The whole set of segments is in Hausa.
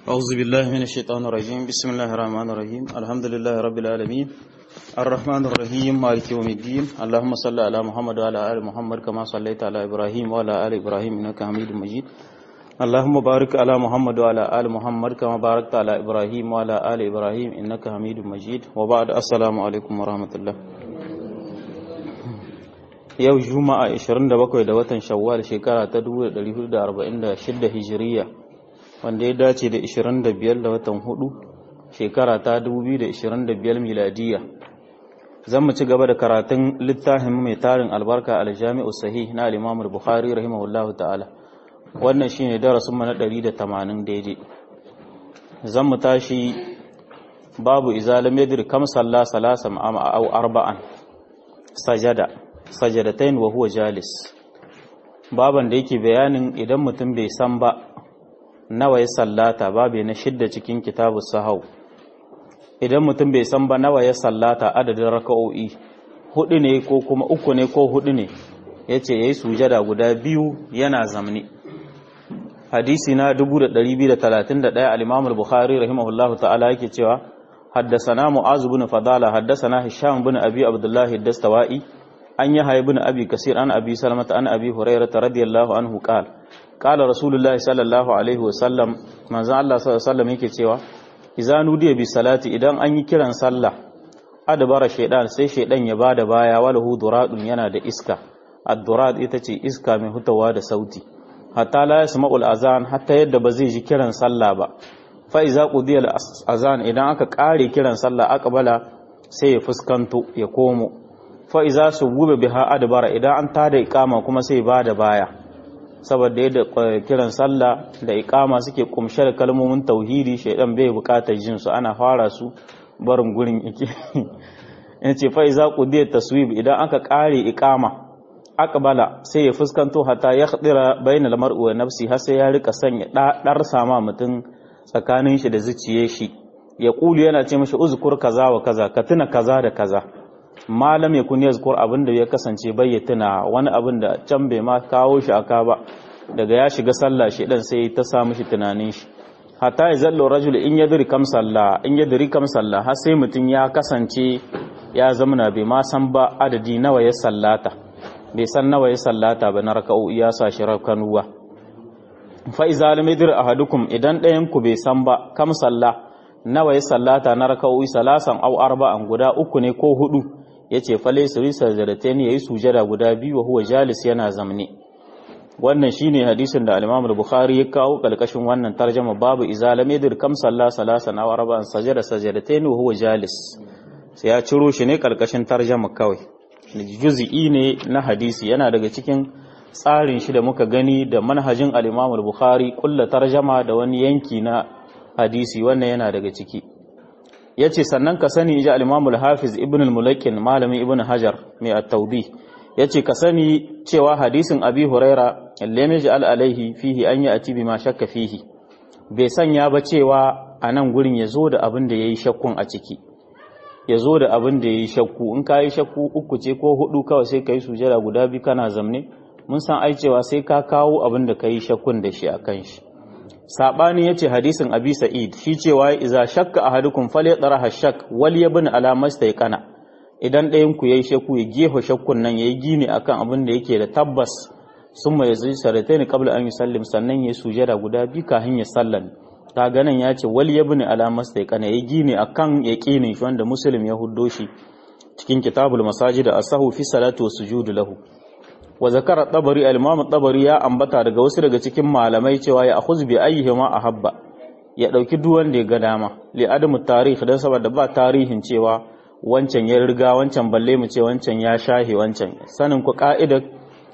أعوذ بالله من الشيطان الرجيم بسم الله الرحمن الرحيم الحمد لله رب العالمين الرحمن الرحيم مالك يوم الدين اللهم صل على محمد وعلى آل محمد كما صليت على إبراهيم وعلى آل إبراهيم إنك حميد مجيد اللهم بارك على محمد وعلى آل محمد كما باركت على إبراهيم وعلى آل إبراهيم إنك حميد مجيد وبعد السلام عليكم ورحمة الله yau juma'a 27 da watan shawwal shekara ta 1446 hijiriya wanda ya dace da 25 da watan hudu shekara ta 2025 miladiya zan mu ci gaba da karatun littafin mai tarin albarka aljami'u sahih na al-imam al-bukhari rahimahullahu ta'ala wannan shine darasin mu na 180 daidai zan mu tashi babu izalam yadir kam salla salasam au arba'an sajada sajadatain wa huwa jalis baban da yake bayanin idan mutum bai san ba nawa ya sallata babu na shidda cikin kitabu sahau idan mutum bai san ba nawa ya sallata adadin raka'o'i hudu ne ko kuma uku ne ko hudu ne yace yayi sujada guda biyu yana zamni hadisi na 2231 al-Imam al-Bukhari rahimahullahu ta'ala yake cewa حدثنا معاذ بن فضالة حدثنا هشام بن أبي عبد الله الدستوائي أن يحيى بن أبي كثير عن أبي سلمة عن أبي هريرة رضي الله عنه قال قال رسول الله صلى الله عليه وسلم من زال الله صلى الله عليه وسلم yake cewa idza nudiya bi salati idan an yi kiran sallah adbara shaydan sai shaydan ya bada baya walahu duradun yana da iska ad-durad ita ce iska mai hutawa da sauti hatta la yasma'ul azan hatta yadda ba zai ji kiran sallah ba fa iza qudiya al-azan idan aka kare kiran sallah aqbala sai ya fuskanto ya komo fa iza subube biha adbara idan an tada iqama kuma sai ba da baya saboda yadda kiran sallah da iqama suke kumshe da kalmomin tauhidi shaydan bai bukatar jin su ana fara su barin gurin yake yace fa iza qudiya taswib idan aka kare iqama aqbala sai ya fuskanto hatta ya khadira bainal mar'i wa nafsi har sai ya rika sanya dar sama mutum tsakanin shi da zuciyar shi ya kulu yana ce mashi uzkur kaza wa kaza ka tuna kaza da kaza malam ya kun yazkur abin da ya kasance bai ya tuna wani abin da can bai ma kawo shi aka ba daga ya shiga sallah shi dan sai ta sa mishi tunanin shi hatta ya zallo rajul in yadri kam sallah in yadri kam sallah har sai mutun ya kasance ya zamana bai ma san ba adadi nawa ya sallata bai san nawa ya sallata ba na raka'u ya sa shi rakanuwa fa iza lam yadri ahadukum idan ɗayan ku bai san ba kam sallah nawa ya sallata na raka'u salasan au arba'an guda uku ne ko hudu yace fa laysa risajadatain yayi sujada guda biyu huwa jalis yana zamne wannan shine hadisin da al-Imam al-Bukhari ya kawo kalkashin wannan tarjuma babu iza lam yadri kam sallah salasan aw arba'an sajada sajadatain wa huwa jalis sai ya ciro shi ne kalkashin tarjuma kawai juz'i ne na hadisi yana daga cikin tsarin shi da muka gani da manhajin al-Imam al-Bukhari kullu tarjuma da wani yanki na hadisi wannan yana daga ciki yace sannan ka sani ji al-Imam al-Hafiz Ibn al-Mulakkin malamin Ibn Hajar mai at-Tawdih yace ka sani cewa hadisin Abi Huraira lam yaj'al alaihi fihi an ya'ti bima shakka fihi bai sanya ba cewa a nan gurin yazo da abin da yayi shakkun a ciki yazo da abin da yayi shakku in kai shakku uku ce ko hudu kawai sai kai sujada guda bi kana zamne mun san ai cewa sai ka kawo abin da kai shakkun da shi akan shi sabani yace hadisin abi sa'id shi cewa iza shakka ahadukum falyataraha shak wal yabn ala mastayqana idan ɗayan ku yayi shakku ya gefa shakkun nan yayi gini akan abin da yake da tabbas summa yazi saratayn qabla an yusallim sannan yayi sujada guda bi kafin ya sallan kaga nan yace wal yabn ala mastayqana yayi gini akan yaqinin shi wanda muslim ya huddo shi cikin kitabul masajid asahu fi salati wa sujudu lahu wa zakara tabari al-imam tabari ya ambata daga wasu daga cikin malamai cewa ya akhuz bi ayyihima ahabba ya dauki duk wanda ya ga dama li adamu tarikh dan saboda ba tarihin cewa wancan ya riga wancan balle mu ce wancan ya shahi wancan sanin ku ka'idar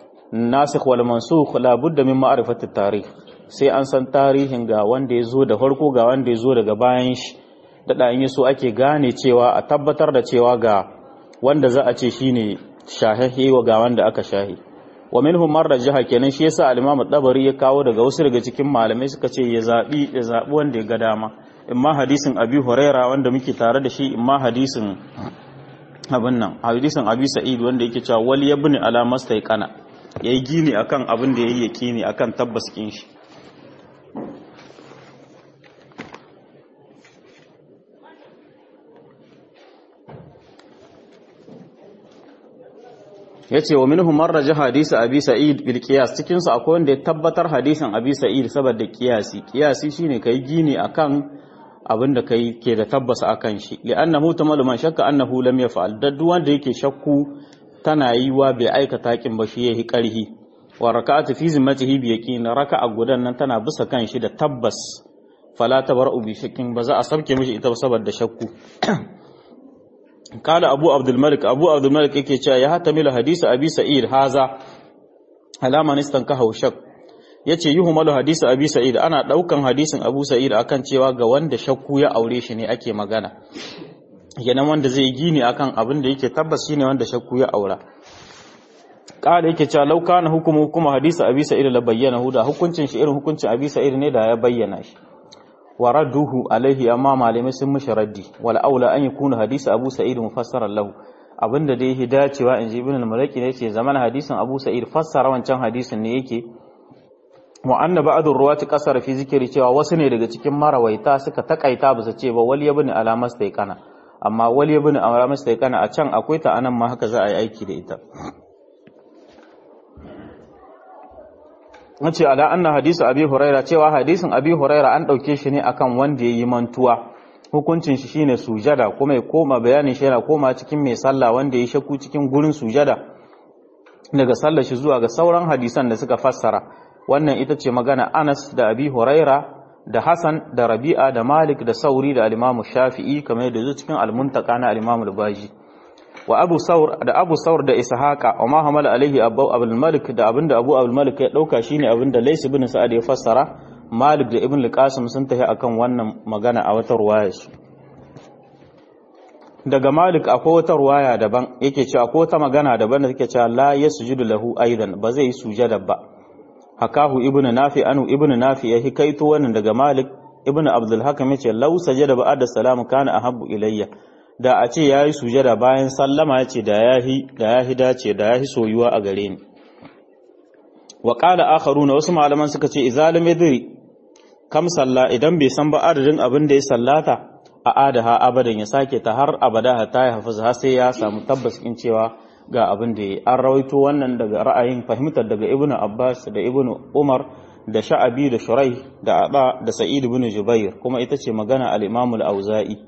nasikh wal mansukh la budda min ma'rifati tarikh sai an san tarihin ga wanda ya zo da farko ga wanda ya zo daga bayan shi da in yaso ake gane cewa a tabbatar da cewa ga wanda za a ce shine shahihi wa ga wanda aka shahi wa minhum man rajaha kenan shi yasa al-Imam dabari ya kawo daga wasu daga cikin malamai suka ce ya zabi ya zabi wanda ya ga dama imma hadisin Abi Huraira wanda muke tare da shi imma hadisin abin nan hadisin Abi Sa'id wanda yake cewa wal yabni ala mastaiqana yayi gini akan abin da yayi yaqini akan tabbas kin shi yace wa minhum man raja hadisi abi sa'id bil qiyas cikin su akwai wanda ya tabbatar hadisin abi sa'id saboda qiyasi qiyasi shine kai gini akan abin da kai ke da tabbas akan shi li'annahu tamalu man shakka annahu lam yaf'al da duk wanda yake shakku tana yi wa bai aikata kin ba shi yayi karhi wa raka'atu fi zimmatihi bi yaqin raka'a gudan nan tana bisa kan shi da tabbas fala tabara'u bi shakkin ba za a sabke mishi ita saboda shakku kala abu abdul malik abu abdul malik yake cewa ya hatamilu hadisi abi sa'id haza alama nistan ka haushak yace yuhmalu hadisi abi sa'id ana daukan hadisin abu sa'id akan cewa ga wanda shakku ya aure shi ne ake magana kenan wanda zai gini akan abin da yake tabbas shine wanda shakku ya aura kala yake cewa law kana hukumu hukuma hadisi abi sa'id la bayyana da hukuncin shi irin hukuncin abi sa'id ne da ya bayyana shi wa radduhu alaihi amma malamai sun mishi raddi wal aula an yakuna hadisi abu sa'id mufassaran lahu abinda dai yake dacewa inji ibn al-malaki ne yake zaman hadisin abu sa'id fassara wancan hadisin ne yake wa anna ba'dur ruwati qasar fi zikri cewa wasu ne daga cikin marawaita suka takaita bisa ce ba wal yabni alamas kana amma wal yabni alamas kana a can akwai ta anan ma haka za a yi aiki da ita wace ala anna hadisu abi huraira cewa hadisin abi huraira an dauke shi ne akan wanda yayi mantuwa hukuncin shi shine sujada kuma ya koma bayanin shi yana koma cikin mai sallah wanda yayi shakku cikin gurin sujada daga sallar shi zuwa ga sauran hadisan da suka fassara wannan ita ce magana Anas da Abi Huraira da Hassan da Rabi'a da Malik da Sauri da al-Imam Shafi'i kamar yadda zuwa cikin al-Muntaka na al-Imam al-Baji wa abu saur da abu saur da ishaqa wa ma hamala alaihi abu abul malik da abinda abu abul malik ya dauka shine abinda lays ibn sa'ad ya fassara malik da ibn al-qasim sun tafi akan wannan magana a wata ruwaya su daga malik akwai wata ruwaya daban yake cewa akwai wata magana daban da take cewa la yasjudu lahu aidan ba zai yi sujada ba hakahu ibn nafi anu ibn nafi ya hikaito wannan daga malik ibn abdul hakam yace law sajada ba'da salam kana ahabbu ilayya da a ce ya yi sujada bayan sallama ya ce da ya hi dace da ya hi soyuwa a gare ni wa ƙala akharu na wasu malaman suka ce izalim yadri kam salla idan bai san ba adadin abin da ya sallata a adaha abadan ya sake ta har abada ta ya hafiz har sai ya samu tabbas in cewa ga abin da ya an rawaito wannan daga ra'ayin fahimtar daga ibnu abbas da ibnu umar da sha'abi da shurai da aba da sa'id ibn jubair kuma ita ce magana al-imam al-auza'i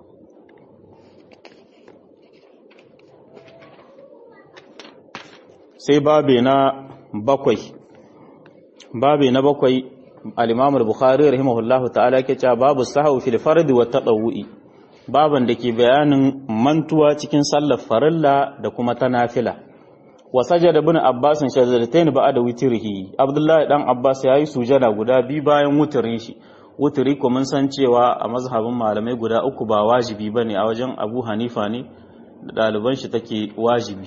sai babe na bakwai babe na bakwai al-Imam al-Bukhari rahimahullahu ta'ala ke cewa babu sahwu fil fard wa tadawwi baban da ke bayanin mantuwa cikin sallar farilla da kuma ta nafila wa sajada ibn Abbas shajadatain ba'da witrihi Abdullah dan Abbas yayi sujada guda bi bayan wutrin shi wutri ko mun san cewa a mazhabin malamai guda uku ba wajibi bane a wajen Abu Hanifa ne da ɗaliban shi take wajibi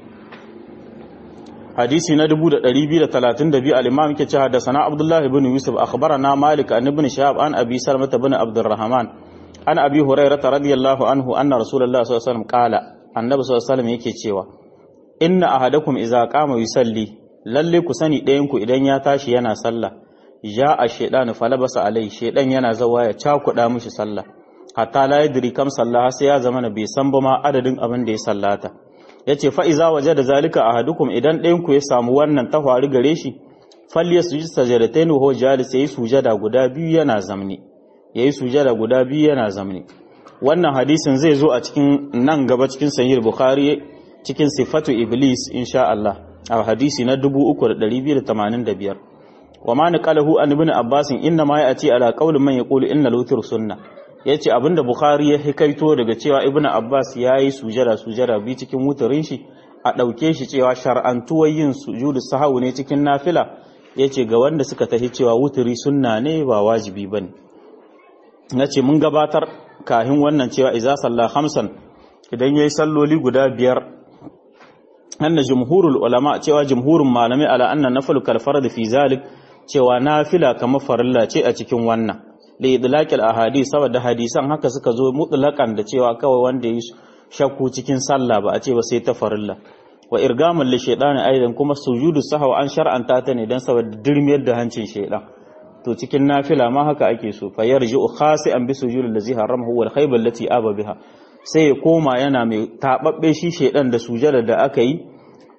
hadisi na 2232 al-imam yake cewa da sana Abdullah ibn Yusuf akhbarana Malik an ibn Shahab an Abi Salmah ibn Abdurrahman an Abi Hurairah radiyallahu anhu anna Rasulullah sallallahu alaihi wasallam qala annabi sallallahu alaihi wasallam yake cewa inna ahadakum idza qama yusalli lalle ku sani ɗayan ku idan ya tashi yana sallah ja a shaytanu falabasa alai shaydan yana zawa ya cakuda mishi sallah hatta la yadri kam sallah sai ya zama bai san ba ma adadin abin da ya sallata ya ce fa'iza waje da zalika a hadukum idan ɗayanku ya samu wannan ta faru gare shi falliya su ji sajadatai ne ho jalis ya yi sujada guda biyu yana zamni ya yi sujada guda biyu yana zamni wannan hadisin zai zo a cikin nan gaba cikin sahih bukhari cikin sifatu iblis insha Allah a hadisi na 3285 wa ma naqalahu an ibn abbas inna ma ya'ti ala qawli man yaqulu inna al-witr sunnah ya ce abinda Bukhari ya hikaito daga cewa Ibn Abbas ya yi sujada sujada bi cikin wutarin shi a ɗauke shi cewa shar'antuwar yin sujudu sahawu ne cikin nafila ya ce ga wanda suka tafi cewa wuturi sunna ne ba wajibi ba ne na ce mun gabatar kahin wannan cewa iza salla hamsan idan ya yi salloli guda biyar anna jumhurul ulama cewa jumhurin malamai ala anna nafalu kalfar da fi zalik cewa nafila kamar farilla ce a cikin wannan da idlaqil ahadith saboda hadisan haka suka zo mutlaqan da cewa kawai wanda yi shakku cikin sallah ba a ce ba sai ta farilla wa irgamul li shaytani aidan kuma sujudu sahwa an shar'anta ta ne dan saboda dirmiyar da hancin shaydan to cikin nafila ma haka ake so fa yarji'u khasi'an bi sujudil ladzi haramahu wal khaybal lati aba biha sai ya koma yana mai tababbe shi shaydan da sujada da aka yi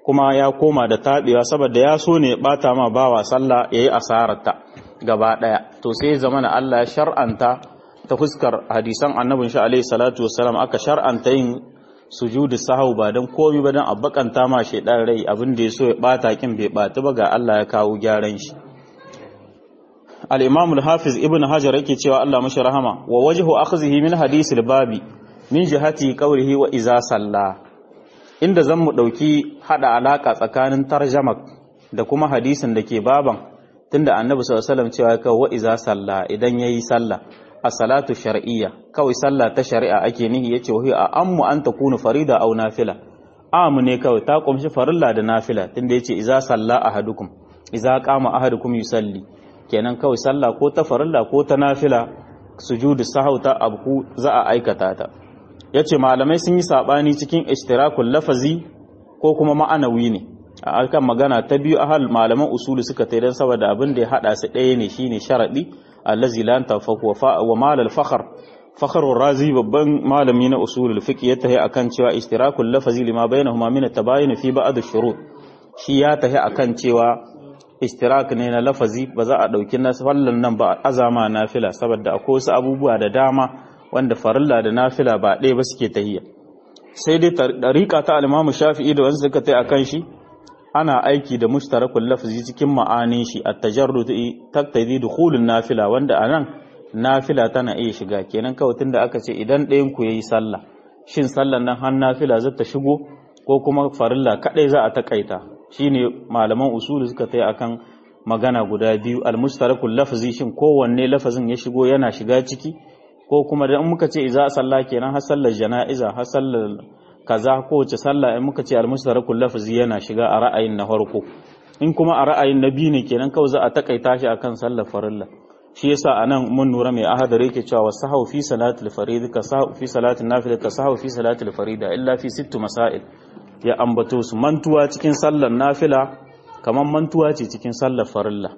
kuma ya koma da taɓewa saboda ya so ne bata ma bawa sallah yayi asararta gaba ɗaya to sai zama na Allah ya shar'anta ta fuskar hadisan annabin shi alaihi salatu wassalam aka shar'anta yin sujudu sahau ba dan komai ba dan abbakanta ma shedan rai abin da yaso ya bata kin bai bata ba ga Allah ya kawo gyaran shi al-imam al-hafiz ibn hajar yake cewa Allah mashi rahama wa wajhu akhzihi min hadith al-babi min jihati qawlihi wa iza salla inda zan mu dauki hada alaka tsakanin tarjama da kuma hadisin da ke baban tunda annabi sallallahu alaihi wasallam cewa ka wa iza salla idan yayi sallah as-salatu shar'iyya kawai sallah ta shari'a ake nihi yace wa hiya ammu an takunu farida aw nafila amu ne kawai ta kumshi farilla da nafila tunda yace iza salla ahadukum iza qama ahadukum yusalli kenan kawai sallah ko ta farilla ko ta nafila sujudu sahau ta abku za a aikata ta yace malamai sun yi sabani cikin ishtirakul lafazi ko kuma ma'anawi ne a alkan magana ta biyu ahal malaman usulu suka tai dan saboda abin da ya hada su ɗaya ne shine sharadi allazi la tanfaku wa mal al fakhr fakhrur razi babban malami na usulul fiqh ya tahi akan cewa ishtirakul lafazi lima bainahuma min at-tabayin fi ba'd ash-shurut shi ya tahi akan cewa ishtirak ne na lafazi ba za a ɗauki na fallan nan ba azama nafila saboda akwai wasu abubuwa da dama wanda farilla da nafila ba ɗaya ba suke tahiyya sai dai ɗariƙa ta alimamu shafi'i da wasu suka tai akan shi ana aiki da mushtarakul lafazi cikin ma'anin shi a tajarrud taktadi dukhulun nafila wanda anan nafila tana iya shiga kenan kawai tunda aka ce idan ɗayan ku yayi sallah shin sallan nan har nafila zata shigo ko kuma farilla kadai za a takaita shine malaman usulu suka tai akan magana guda biyu almustarakul lafzi shin kowanne lafazin ya shigo yana shiga ciki ko kuma da muka ce iza sallah kenan har sallar jana'iza har sallar kaza ko wace sallah in muka ce almustarakul lafzi yana shiga a ra'ayin na farko in kuma a ra'ayin na biyu ne kenan kawai za a takaita shi akan sallar farilla shi yasa anan mun nura mai ahadari yake cewa wasahu fi salatil farid ka sahu fi salatin nafila ka sahu fi salatil farida illa fi sittu masail ya ambato su mantuwa cikin sallar nafila kamar mantuwa ce cikin sallar farilla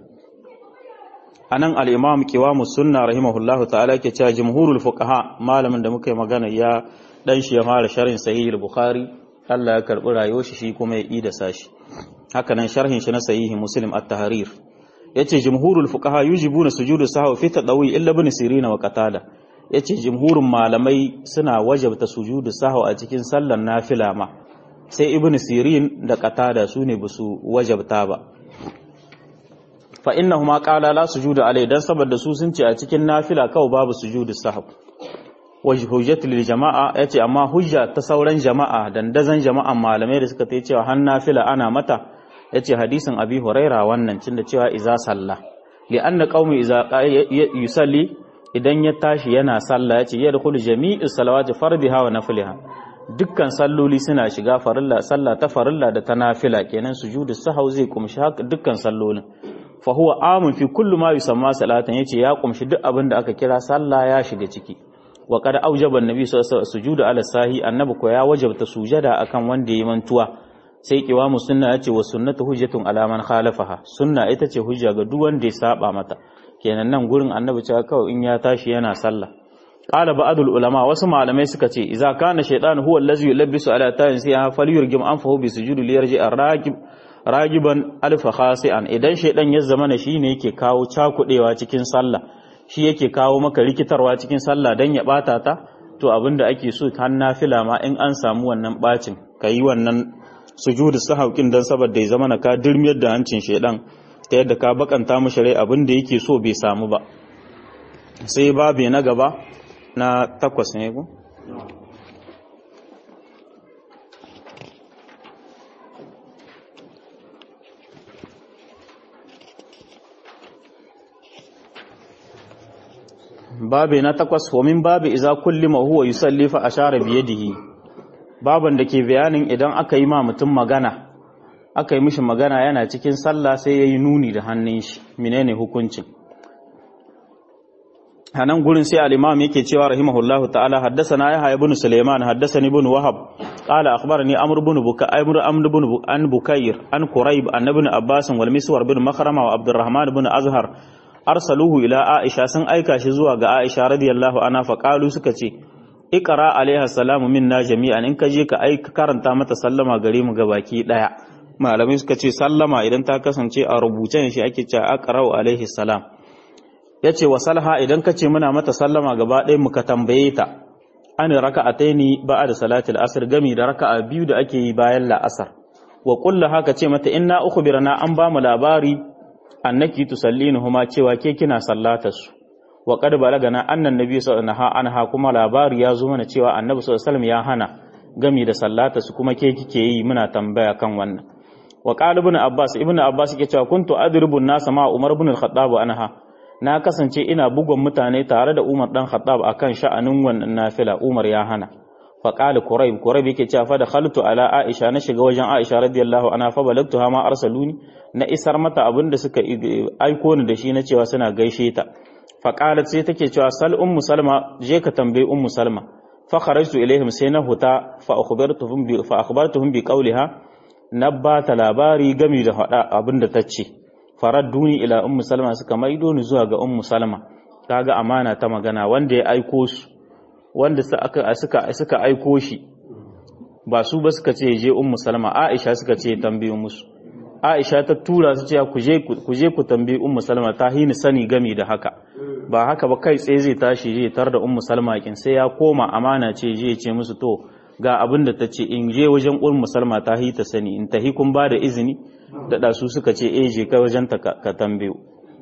anan al-imam qiwamus sunna rahimahullahu ta'ala ke cewa jumhurul fuqaha malamin da muka yi magana ya dan shi ya fara sharhin sahih al-bukhari Allah ya karbi rayuwar shi shi kuma ya ida sashi haka nan sharhin shi na sahih muslim at-tahrir yace jumhurul fuqaha yujibuna sujudu sahwi fi tadawi illa ibn sirina wa qatada yace jumhurun malamai suna wajabta sujudu sahwi a cikin sallar nafila ma sai ibn sirin da qatada su ne basu wajabta ba fa innahuma qala la sujuda alai dan saboda su sun ce a cikin nafila kawai babu sujudu sahw wajh hujjatu lil jama'a yace amma hujja ta sauran jama'a dandazan jama'an malamai da suka tayi cewa har nafila ana mata yace hadisin abi huraira wannan cin da cewa iza salla li anna qaumi iza yusalli idan ya tashi yana sallah yace yadkhulu jami'u salawati fardiha wa nafliha dukkan salloli suna shiga farilla sallah ta farilla da ta nafila kenan sujudu sahau zai kumshi haka dukkan sallolin fa huwa amun fi kullu ma yusamma salatan yace ya kumshi duk abin da aka kira sallah ya shiga ciki wa qad aujaba annabi sallallahu alaihi wasallam sujudu ala sahi annabi ko ya wajabta sujada akan wanda yayi mantuwa sai kiwamu sunna yace wa sunnatu hujjatun ala man khalafaha sunna ita ce hujja ga duk wanda ya saba mata kenan nan gurin annabi cewa kawai in ya tashi yana sallah qala ba'dul ulama wasu malamai suka ce idza kana shaytan huwa allazi yulabbisu ala tayin sai falyurgim anfahu bi sujudi liyarji ar-raqib ragiban alfa khasi'an idan shaydan ya zama na shine yake kawo cakudewa cikin sallah shi yake kawo maka rikitarwa cikin sallah dan ya bata ta to abinda ake so har nafila ma in an samu wannan bacin kayi wannan sujudu sahaukin dan saboda ya zama na ka dirmiyar da hancin shaydan ta yadda ka bakanta mishi rai abinda yake so bai samu ba sai babu na gaba na takwas ne ku babu na takwas homin babu iza kulli ma huwa yusalli fa ashara bi yadihi baban da ke bayanin idan aka yi ma mutum magana aka yi mishi magana yana cikin sallah sai yayi nuni da hannun shi menene hukuncin hanan gurin sai al-imam yake cewa rahimahullahu ta'ala haddathana yahya ibn sulaiman haddathani ibn wahab qala akhbarani amr ibn buka amr amr ibn an bukayr an quraib an ibn abbas wal miswar ibn makhrama wa abdurrahman ibn azhar arsaluhu ila aisha sun aika shi zuwa ga aisha radiyallahu anha fa qalu suka ce iqra alaiha salamu minna jami'an in ka je ka aika karanta mata sallama gare mu gabaki daya malamai suka ce sallama idan ta kasance a rubuce ne shi ake cewa aqra'u alaihi salam yace wa salha idan kace muna mata sallama gaba ɗaya muka tambaye ta an raka'ataini ba'da salatil asr gami da raka'a biyu da ake yi bayan la'asar wa kullu haka ce mata inna ukhbirana an ba mu labari annaki tusallinuhuma cewa ke kina sallatar su wa qad balagana annan nabi sallallahu alaihi anha kuma labari ya zo mana cewa annabi sallallahu alaihi ya hana gami da sallatar su kuma ke kike yi muna tambaya kan wannan wa qala ibn abbas ibn abbas yake cewa kuntu adribu an-nas ma umar ibn al-khattab anha na kasance ina bugun mutane tare da umar dan khattab akan sha'anin wannan nafila umar ya hana fa qala quraib quraib yake cewa fa dakhaltu ala aisha na shiga wajen aisha radiyallahu anha fa balagtuha ma arsaluni na isar mata abinda suka aiko ni da shi na cewa suna gaishe ta fa qalat sai take cewa sal ummu salma je ka tambayi ummu salma fa kharajtu ilaihim sai na huta fa akhbartuhum bi fa akhbartuhum bi qawliha nabba ta labari gami da hada abinda tace faradduni ila ummu salma suka maido ni zuwa ga ummu salma kaga amana ta magana wanda ya aiko su wanda suka suka suka aiko shi ba su ba suka ce je ummu salma aisha suka ce tambayo musu aisha ta tura su ce ku je ku je ku tambayi ummu salma ta hini sani gami da haka ba haka ba kai tsaye zai tashi je tar da ummu salma kin sai ya koma amana ce je ce musu to ga abin da ta ce in je wajen ummu salma ta hi ta sani in tahi kun ba da izini da su suka ce eh je kai wajen ta ka tambayo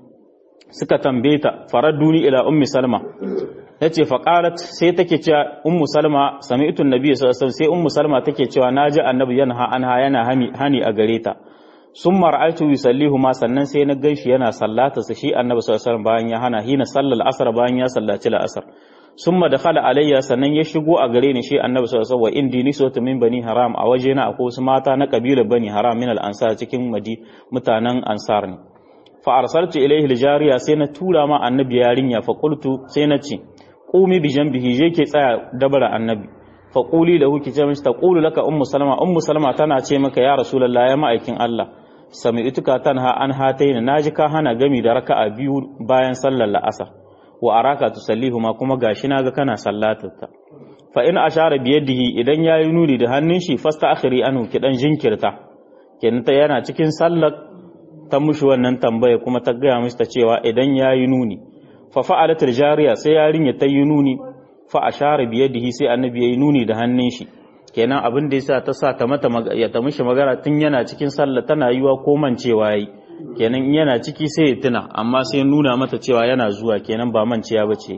suka tambaye ta faradduni ila ummi salma yace fa qalat sai take cewa ummu salma sami'tu annabi sallallahu alaihi wasallam sai ummu salma take cewa naji annabi yanha anha yana hani a gare ta summa ra'aytu yusallihu ma sannan sai na ganshi yana sallata sa shi annabi sallallahu alaihi wasallam bayan ya hana hina sallal asr bayan ya sallaci al-asr summa dakhala alayya sannan ya shigo a gare ni shi annabi sallallahu alaihi wasallam wa indi niswatu min bani haram a waje na akwai wasu mata na kabilar bani haram min al-ansar cikin madi mutanen ansar ne fa arsaltu ilayhi al-jariya sai na tura ma annabi yarinya fa qultu sai na ce qumi bi janbihi je ke tsaya dabara annabi fa quli lahu ki ce mishi taqulu laka ummu salama ummu salama tana ce maka ya rasulullah ya ma'aikin Allah sami'tuka tanha an hataina naji ka hana gami da raka'a biyu bayan sallar la'asar wa araka tusallihu ma kuma gashi naga kana sallatarta fa in ashara bi yadihi idan yayi nuni da hannun shi fasta akhiri anhu ki dan jinkirta kenan ta yana cikin sallar ta mushi wannan tambaya kuma ta gaya mishi ta cewa idan yayi nuni fa fa'alat jariya sai yarinya ta yi nuni fa ashara bi yadihi sai annabi yayi nuni da hannun shi kenan abin da yasa ta sa ta mata ya ta mishi magana tun yana cikin sallah tana yiwa ko mancewa yayi kenan in yana ciki sai ya tuna amma sai nuna mata cewa yana zuwa kenan ba manciya bace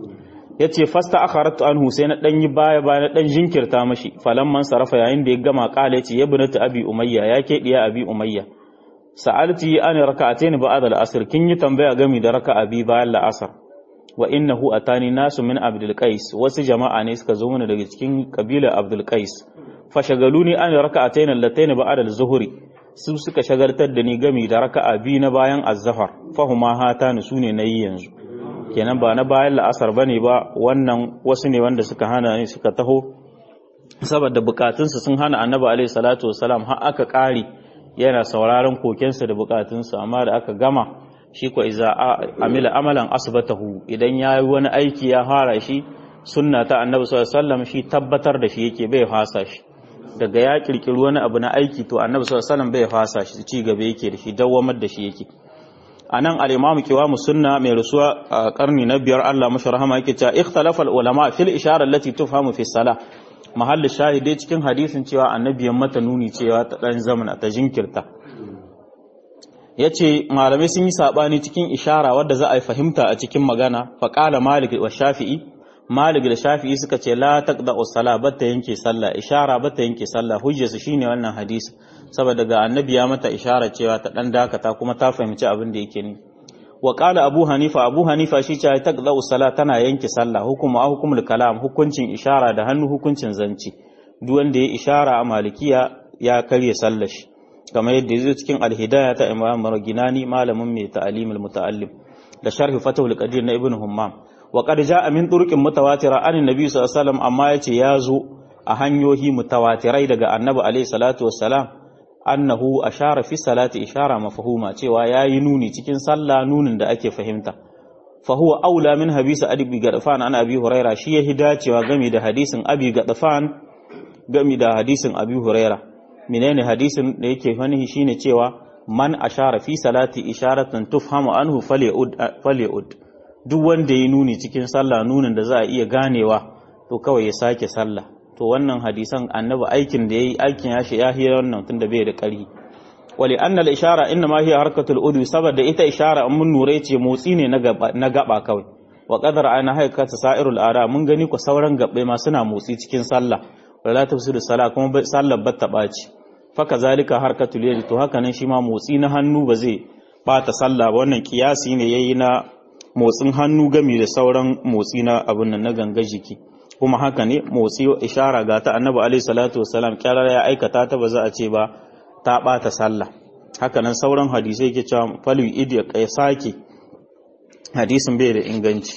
yace fasta akharatu anhu sai na dan yi baya baya na dan jinkirta mashi falamman sarafa yayin da ya gama kala yace ya binatu abi umayya ya ke diya abi umayya sa'alti an raka'atayn ba'da al-asr kin yi tambaya gami da raka'a bi bayan la'asar wa innahu atani nasu min abdul qais wasu jama'a ne suka zo mana daga cikin kabilar abdul qais fa shagaluni an raka'atayn allatayn ba'da az-zuhri su suka shagaltar da ni gami da raka'a bi na bayan az-zahar fahuma hatani sune nayi yanzu kenan ba na bayan la'asar bane ba wannan wasu ne wanda suka hana ni suka taho saboda bukatunsu sun hana annabi alaihi salatu wasalam har aka kare yana sauraron kokensa da bukatunsa amma da aka gama shi ko iza amila amalan asbatahu idan ya yi wani aiki ya fara shi sunna ta annabi sallallahu alaihi wasallam shi tabbatar da shi yake bai fasa shi daga ya kirkiri wani abu na aiki to annabi sallallahu alaihi wasallam bai fasa shi ci gaba yake da shi dawwamar da shi yake anan al-imamu kiwamu sunna mai rusuwa a karni na biyar Allah mashi rahama yake cewa ikhtalafa al-ulama fil ishara allati tufhamu fi salah mahallin shahide cikin hadisin cewa annabi mata nuni cewa ta dan zamana ta jinkirta yace malamai sun yi sabani cikin ishara wadda za a yi fahimta a cikin magana fa qala malik wa shafi'i malik da shafi'i suka ce la taqda as-sala batta yanke sallah ishara batta yanke sallah hujjarsu shine wannan hadisi saboda ga annabi ya mata ishara cewa ta dan dakata kuma ta fahimci abin da yake ni wa qala abu hanifa abu hanifa shi ce taqda as-sala tana yanke sallah hukumu a hukumul kalam hukuncin ishara da hannu hukuncin zanci duk wanda ya ishara a malikiya ya karye sallar shi kamar yadda yazo cikin al-hidayah ta imam marginani malamin mai ta'alimul muta'allim da sharh fatahul qadir na ibn hummam wa qad jaa min turuqin mutawatira an annabi sallallahu alaihi wasallam amma yace yazo a hanyoyi mutawatirai daga annabi alaihi salatu wassalam annahu ashara fi salati ishara mafhuma cewa yayi nuni cikin sallah nunin da ake fahimta fa huwa aula min habisa abi gadfan an abi huraira shi ya hidacewa game da hadisin abi gadfan game da hadisin abi huraira menene hadisin da yake fani shine cewa man ashara fi salati isharatan tufhamu anhu falyud falyud duk wanda ya nuni cikin sallah nunin da za a iya ganewa to kawai ya sake sallah to wannan hadisan annabi aikin da yayi aikin ya shi ya hira wannan tunda bai da ƙarfi wali anna al ishara inna ma hiya harkatul udwi saboda ita ishara mun nure ce motsi ne na gaba na gaba kawai wa qadar ana haikata sa'irul ara mun gani ku sauran gabbe ma suna motsi cikin sallah wala tafsiru salah kuma sallar batta baci faka zalika harkatul yadi to haka nan shi ma motsi na hannu ba zai bata sallah ba wannan kiyasi ne yayi na motsin hannu gami da sauran motsi na abin nan na ganga jiki kuma haka ne motsi ishara ga ta annabi alaihi salatu wassalam kyarar ya aikata ta ba za a ce ba ta bata sallah haka nan sauran hadisai ke cewa falu idi ya sake hadisin bai da inganci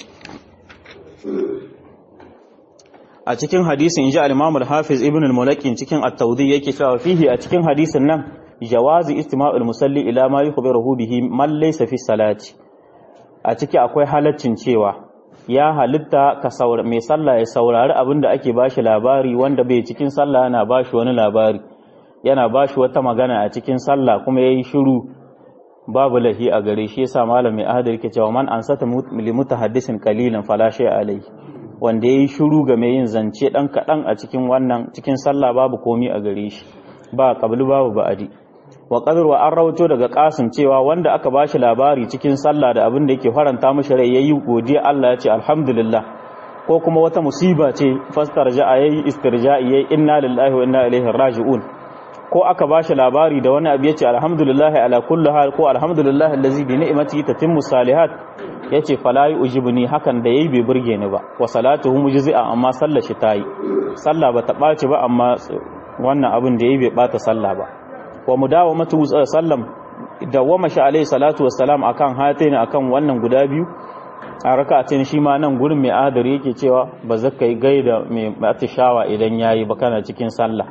a cikin hadisin inji al-Imam al-Hafiz Ibn al-Mulakin cikin at-Tawdi yake cewa fihi a cikin hadisin nan jawazi istima'ul musalli ila ma yukhbiruhu bihi man laysa fi salati a ciki akwai halaccin cewa ya halitta ka saura mai sallah ya saurari abin da ake bashi labari wanda bai cikin sallah yana bashi wani labari yana bashi wata magana a cikin sallah kuma yayi shiru babu lahi a gare shi yasa malam mai ahadar yake cewa man ansata li mutahaddisin qalilan fala shay alai wanda yayi shiru ga mai yin zance dan kadan a cikin wannan cikin sallah babu komi a gare shi ba qablu babu ba'adi wa qadar wa an rawato daga kasim cewa wanda aka bashi labari cikin sallah da abin da yake faranta mishi rai yayi godiya Allah ya ce alhamdulillah ko kuma wata musiba ce fastarja yayi istirja'i yayi inna lillahi wa inna ilaihi raji'un ko aka bashi labari da wani abu yace alhamdulillah ala kulli hal ko alhamdulillah allazi bi ni'mati tatimmu salihat yace fala yujibni hakan da yayi bai burge ni ba wa salatuhu mujzi'a amma sallar shi tayi sallah bata ɓaci ba amma wannan abin da yayi bai bata sallah ba wa mudawamatu sallam dawama shi alaihi salatu wassalam akan hataini akan wannan guda biyu a raka'atin shi ma nan gurin mai adari yake cewa ba zaka yi gaida mai atishawa idan yayi ba kana cikin sallah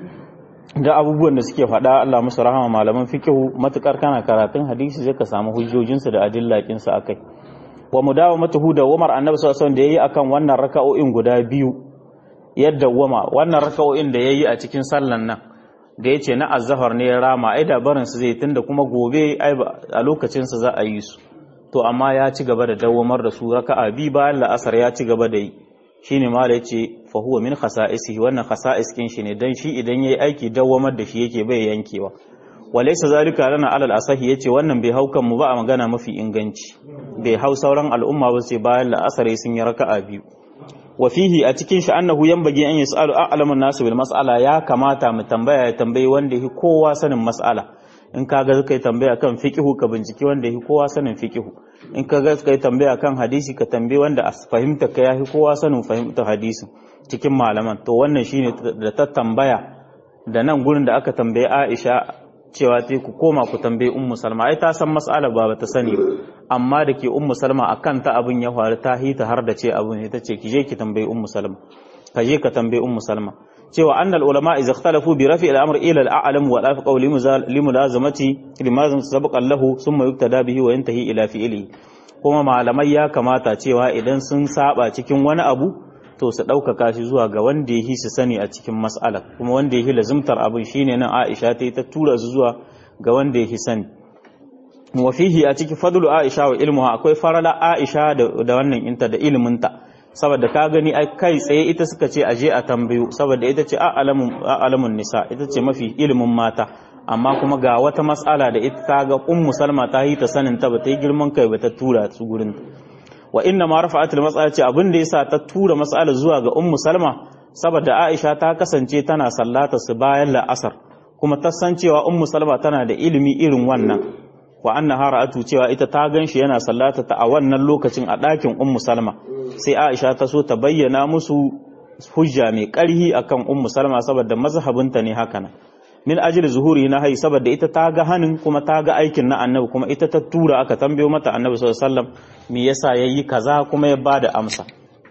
da abubuwan da suke faɗa Allah musu rahama malaman fikihu matukar kana karatun hadisi zai ka samu hujjojinsu da adillakin su akai wa mudawamatu da Umar annabi sallallahu alaihi wasallam da yayi akan wannan raka'o'in guda biyu yadda wama wannan raka'o'in da yayi a cikin sallan nan da yace na azzahar ne ya rama ai da barin su zai tunda kuma gobe ai a lokacin su za a yi su to amma ya ci gaba da dawamar da su raka'a bi bayan la'asar ya ci gaba da yi shine mala yace fa huwa min khasa'isihi wannan khasa'is kin shi ne dan shi idan yayi aiki dawamar da shi yake bai yankewa walaysa zalika lana alal asahi yace wannan bai hau kan mu ba a magana mafi inganci bai hau sauran al'umma ba sai bayan la'asar sun yi raka'a biyu wa fihi a cikin shi annahu yanbaghi an yasalu a'lamun nasu bil mas'ala ya kamata mu tambaya ya tambayi wanda yake kowa sanin mas'ala in ka ga kai tambaya kan fiqhu ka binciki wanda yake kowa sanin fiqhu in ka ga kai tambaya kan hadisi ka tambayi wanda a fahimta ka yafi kowa sanin fahimta hadisi cikin malaman to wannan shine da ta tambaya da nan gurin da aka tambaye Aisha cewa ta ku koma ku tambayi ummu salma ai ta san mas'ala ba ta sani ba amma da ke ummu salma akan ta abin ya faru ta hita har da ce abin ita ce ki je ki tambayi ummu salma ka je ka tambayi ummu salma cewa annal ulama idza ikhtalafu bi rafi al-amr ila al-a'lam wa la qawli limulazamati limazam sabaqa lahu thumma yuktada bihi wa yantahi ila fi'li kuma malamai ya kamata cewa idan sun saba cikin wani abu to su ɗaukaka shi zuwa ga wanda ya su sani a cikin mas'ala kuma wanda ya lazimtar abin shine nan Aisha ta yi ta tura su zuwa ga wanda ya sani wa fihi a cikin fadlu Aisha wa ilmuha akwai farala Aisha da wannan inta da ilminta saboda ka gani ai kai tsaye ita suka ce aje a tambayo saboda ita ce a'lamun nisa ita ce mafi ilimin mata amma kuma ga wata mas'ala da ita ta ga ummu salma ta yi ta sanin ta ba ta yi girman kai ba ta tura su gurin wa inna ma rafa'at al-mas'ala ce abin da yasa ta tura mas'ala zuwa ga ummu salma saboda aisha ta kasance tana sallata su bayan la'asar kuma ta san cewa ummu salma tana da ilimi irin wannan wa annaha ra'atu cewa ita ta ganshi yana sallata ta a wannan lokacin a ɗakin ummu salma sai aisha ta so ta bayyana musu hujja mai ƙarhi akan ummu salma saboda mazhabinta ne haka nan min ajli zuhuri na hai saboda ita ta ga hanin kuma ta ga aikin na annabi kuma ita ta tura aka tambayo mata annabi sallallahu alaihi wasallam me yasa yayi kaza kuma ya bada amsa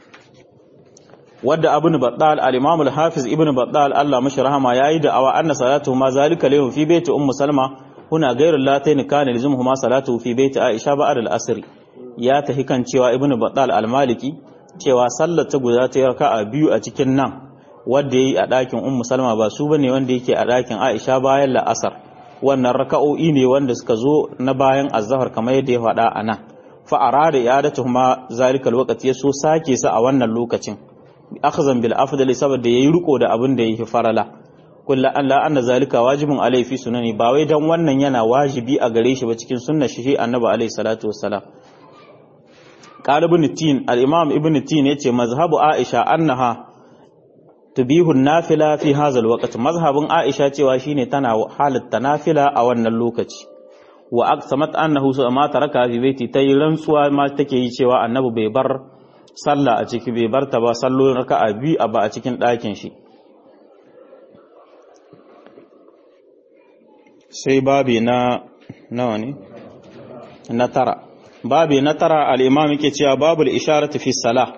wadda ibn battal al-imam al-hafiz ibn battal Allah mashi rahama yayi da awa anna salatu ma zalika lahu fi baiti ummu salma huna ghayr allatayn kana lazumuhuma salatu fi baiti aisha ba'd al-asr ya tahi kan cewa ibn battal al-maliki cewa sallar ta guda ta raka'a biyu a cikin nan wanda yayi a ɗakin ummu salma ba su bane wanda yake a ɗakin aisha bayan la'asar wannan raka'o'i ne wanda suka zo na bayan azhar kamar yadda ya faɗa a nan fa arada i'adatuhuma zalikal waqti ya so sake sa a wannan lokacin akhzan bil afdali saboda yayi riko da abin da yake farala kullu an la anna zalika wajibun alai fi sunani ba wai dan wannan yana wajibi a gare shi ba cikin sunnar shi annabi alaihi salatu wassalam qala ibn tin al imam ibn tin yace mazhabu aisha annaha tubihu nafila fi hadha al waqt mazhabun aisha cewa shine tana halatta nafila a wannan lokaci wa aqsamat annahu ma taraka fi baiti tayi rantsuwa ma take yi cewa annabi bai bar sallah a ciki bai bar ta ba sallolin raka'a biyu a ba a cikin ɗakin shi sai babi na nawa ne na tara babi na tara al-imam yake cewa babul isharatu fi salah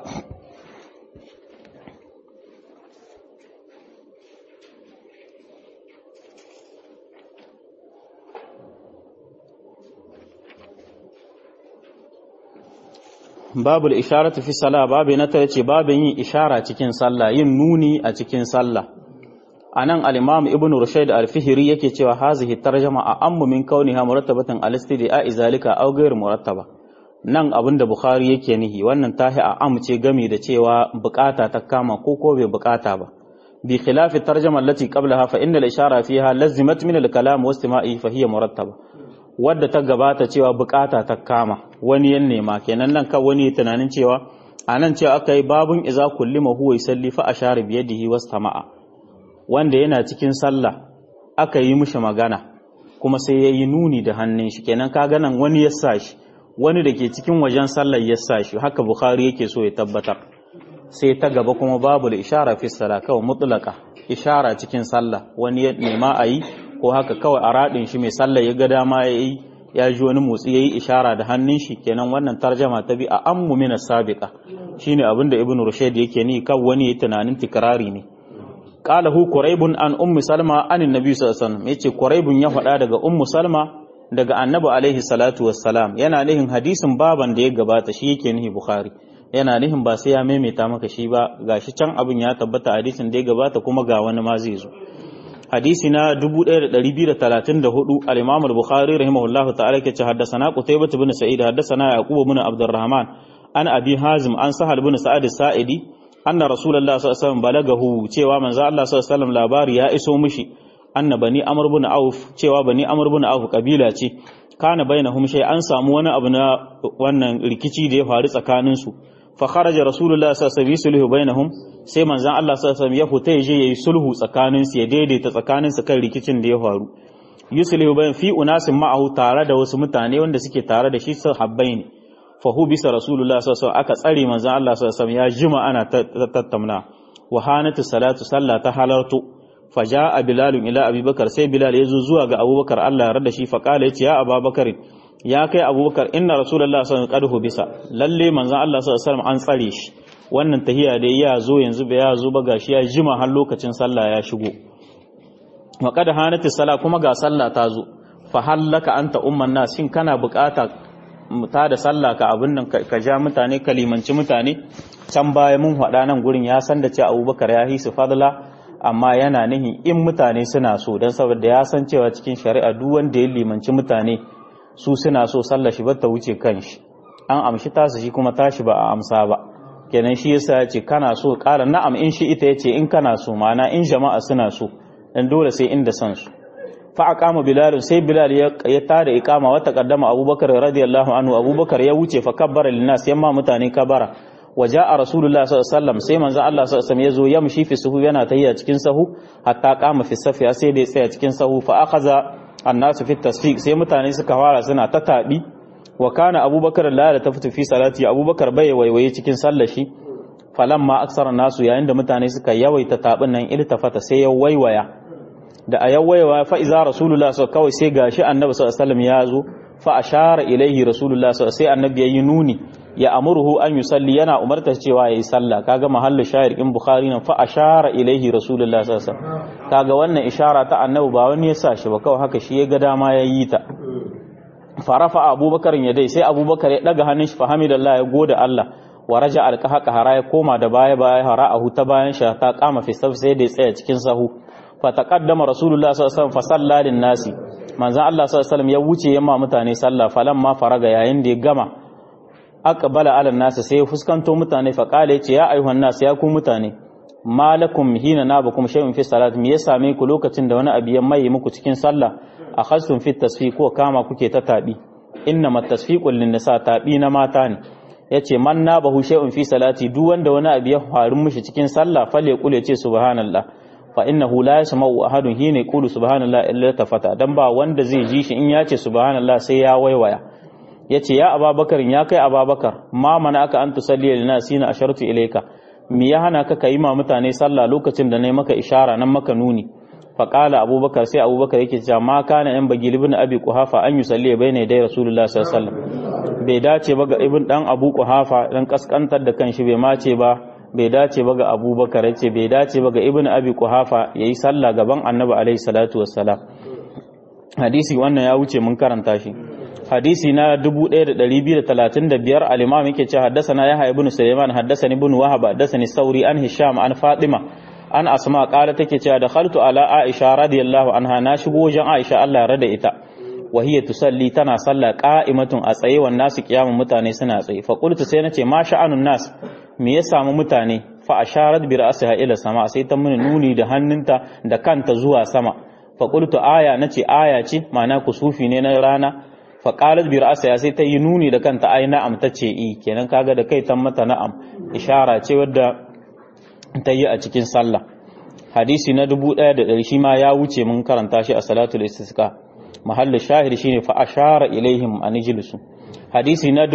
babul isharatu fi salah babu na tare ce babin yin ishara cikin sallah yin nuni a cikin sallah anan al-imam ibnu rushayd al-fihri yake cewa hazihi tarjama a ammu min kauniha murattabatan al-istida'a izalika aw ghayr murattaba nan abinda bukhari yake nihi wannan tahi a amce gami da cewa bukata ta kama ko ko bai bukata ba bi khilafi tarjama allati qablaha fa inna al-ishara fiha lazimat min al-kalam wa istima'i fa hiya murattaba wadda ta gabata cewa bukata ta kama wani yan nema kenan nan kan wani tunanin cewa a nan cewa aka yi babun iza kullima huwa yusalli fa ashara bi yadihi wastama'a wanda yana cikin sallah aka yi mishi magana kuma sai ya yi nuni da hannun shi kenan ka nan wani ya sa shi wani da ke cikin wajen sallar ya sa shi haka bukhari yake so ya tabbatar sai ta gaba kuma babu da ishara fi sala kawai mutlaka ishara cikin sallah wani ya nema a yi ko haka kawai a raɗin shi mai sallah ya ga dama ya yi ya ji wani motsi ya yi ishara da hannun shi kenan wannan tarjama ta bi a ammu mina sabiqa shine abin da ibn rushayd yake ni kan wani ya tunanin tikrari ne qalahu quraibun an ummu salma an annabi sallallahu alaihi wasallam yace quraibun ya faɗa daga ummu salma daga annabi alaihi salatu wassalam yana nihin hadisin baban da ya gabata shi yake nihi bukhari yana nihin ba sai ya maimaita maka shi ba gashi can abin ya tabbata hadisin da ya gabata kuma ga wani ma zai zo hadisi na 1234 al-Imam al-Bukhari rahimahullah ta'ala yake ce haddathana Qutaybah ibn Sa'id haddathana Yaqub ibn Abdurrahman an Abi Hazim an Sahal ibn Sa'id Sa'idi anna Rasulullah sallallahu alaihi wasallam balagahu cewa manzo Allah sallallahu alaihi wasallam labari ya iso mishi anna bani Amr ibn Auf cewa bani Amr ibn Auf kabila ce kana bainahum shay an samu wani abu na wannan rikici da ya faru tsakanin su fa kharaja Rasulullah sallallahu alaihi wasallam bainahum sai manzan Allah sallallahu ya fita ya je yayi sulhu tsakanin su ya daidaita tsakanin su kan rikicin da ya faru yuslihu bayan fi unasin ma'ahu tare da wasu mutane wanda suke tare da shi sahabbai ne fa hu bisa rasulullah sallallahu aka tsare manzan Allah sallallahu ya jima ana tattauna wa hanatu salatu sallah ta halartu fa jaa bilal ila abubakar sai bilal ya zo zuwa ga abubakar Allah ya rada shi fa kala yace ya abubakar ya kai abubakar inna rasulullah sallallahu alaihi wasallam bisa lalle manzan Allah sallallahu an tsare shi wannan tahiya da ya zo yanzu ba ya zo ba gashi ya jima har lokacin sallah ya shigo wa qad hanati sala kuma ga sallah ta zo fa hallaka anta umman nas shin kana bukata ta da sallah ka abin nan ka ja mutane ka limanci mutane can baya mun faɗa nan gurin ya san da cewa Abubakar ya hisu fadla amma yana nihi in mutane suna so dan saboda ya san cewa cikin shari'a duk wanda ya limanci mutane su suna so sallah shi ba ta wuce kanshi an amshi tasu shi kuma tashi ba a amsa ba kenan shi yasa ya ce kana so ƙara na'am in shi ita ya ce in kana so mana in jama'a suna so dan dole sai inda san su fa aqama bilal sai bilal ya tada iqama wa taqaddama abubakar radiyallahu anhu abubakar ya wuce fa kabbara linnas yamma mutane kabara wa jaa rasulullah sallallahu alaihi wasallam sai manzo Allah sallallahu alaihi wasallam yazo yamshi fi suhu yana tayya cikin sahu hatta qama fi safi sai da ya tsaya cikin sahu fa akhadha annasu fi tasfiq sai mutane suka fara suna ta tabi wa kana abubakar la da tafitu fi salati abubakar bai waiwaye cikin sallar shi falamma aksara nasu yayin da mutane suka yawaita tabin nan iltafata sai ya waiwaya da a yawaiwa fa iza rasulullah sallallahu kawai sai gashi annabi sallallahu alaihi wasallam ya zo fa ashara ilaihi rasulullah sallallahu sai annabi yayi nuni ya amuruhu an yusalli yana umarta cewa yayi sallah kaga mahallin shahid in bukhari nan fa ashara ilaihi rasulullah sallallahu alaihi wasallam kaga wannan ishara ta annabi ba wani ya sa shi ba kawai haka shi ya ga dama yayi ta farafa abubakar ya dai sai abubakar ya daga hannun shi fahamidallah ya goda Allah wa raja alqaha hara ya koma da baya baya hara a huta bayan shi ta kama fi saf sai da ya tsaya cikin sahu fa taqaddama rasulullah sallallahu alaihi wasallam fa salla lin nasi manzon Allah sallallahu alaihi wasallam ya wuce yamma mutane sallah falamma faraga yayin da ya gama aqbala ala nasi sai ya fuskanto mutane fa kale yace ya ayyuhan nas ya ku mutane malakum hina nabakum shay'un fi salat me ya same ku lokacin da wani abu ya mai muku cikin sallah akhastum fi tasfiq ko kama kuke ta tabi innama tasfiqul lin nisa tabi na mata ne yace man nabahu shay'un fi salati duk wanda wani abu ya faru mishi cikin sallah fale kule ce subhanallah fa innahu la yasma'u ahadun hina yaqulu subhanallah illa tafata dan ba wanda zai ji shi in ya ce subhanallah sai ya waiwaya yace ya ababakar ya kai ababakar ma mana aka an tusalli lina sina ashartu ilayka me ya hana ka kai ma mutane sallah lokacin da nayi maka ishara nan maka nuni fa qala abubakar sai abubakar yake cewa ma kana yan bagi ibn abi quhafa an yusalli bayna dai rasulullah sallallahu alaihi wasallam bai dace ba ga ibn dan abu quhafa dan kaskantar da kanshi bai mace ba bai dace ba ga abubakar yace bai dace ba ga ibn abi quhafa yayi sallah gaban annabi alaihi salatu wassalam hadisi wannan ya wuce mun karanta shi hadisi na 1235 al-imam yake cewa haddathana yahya ibn sulaiman haddathani ibn wahab haddathani sauri an hisham an fatima an asma qala take cewa dakhaltu ala aisha radiyallahu anha na shigo wajen aisha Allah rada ita wa hiya tusalli tana salla qa'imatun a tsaye wan nasu kiyamun mutane suna tsaye fa qultu sai nace ma sha'anun nas me ya samu mutane fa asharat bi ra'siha ila sama sai ta mini nuni da hannunta da kanta zuwa sama fa qultu aya nace aya ce ma'ana kusufi ne na rana fa qalat bi ra'siha sai ta yi nuni da kanta ai na'am tace i kenan kaga da kai ta mata na'am ishara ce wadda ta yi a cikin sallah hadisi na dubu ɗaya da ɗari shi ma ya wuce mun karanta shi a salatul istisqa mahallu shahid shine fa ashara ilaihim an ijlisu hadisi na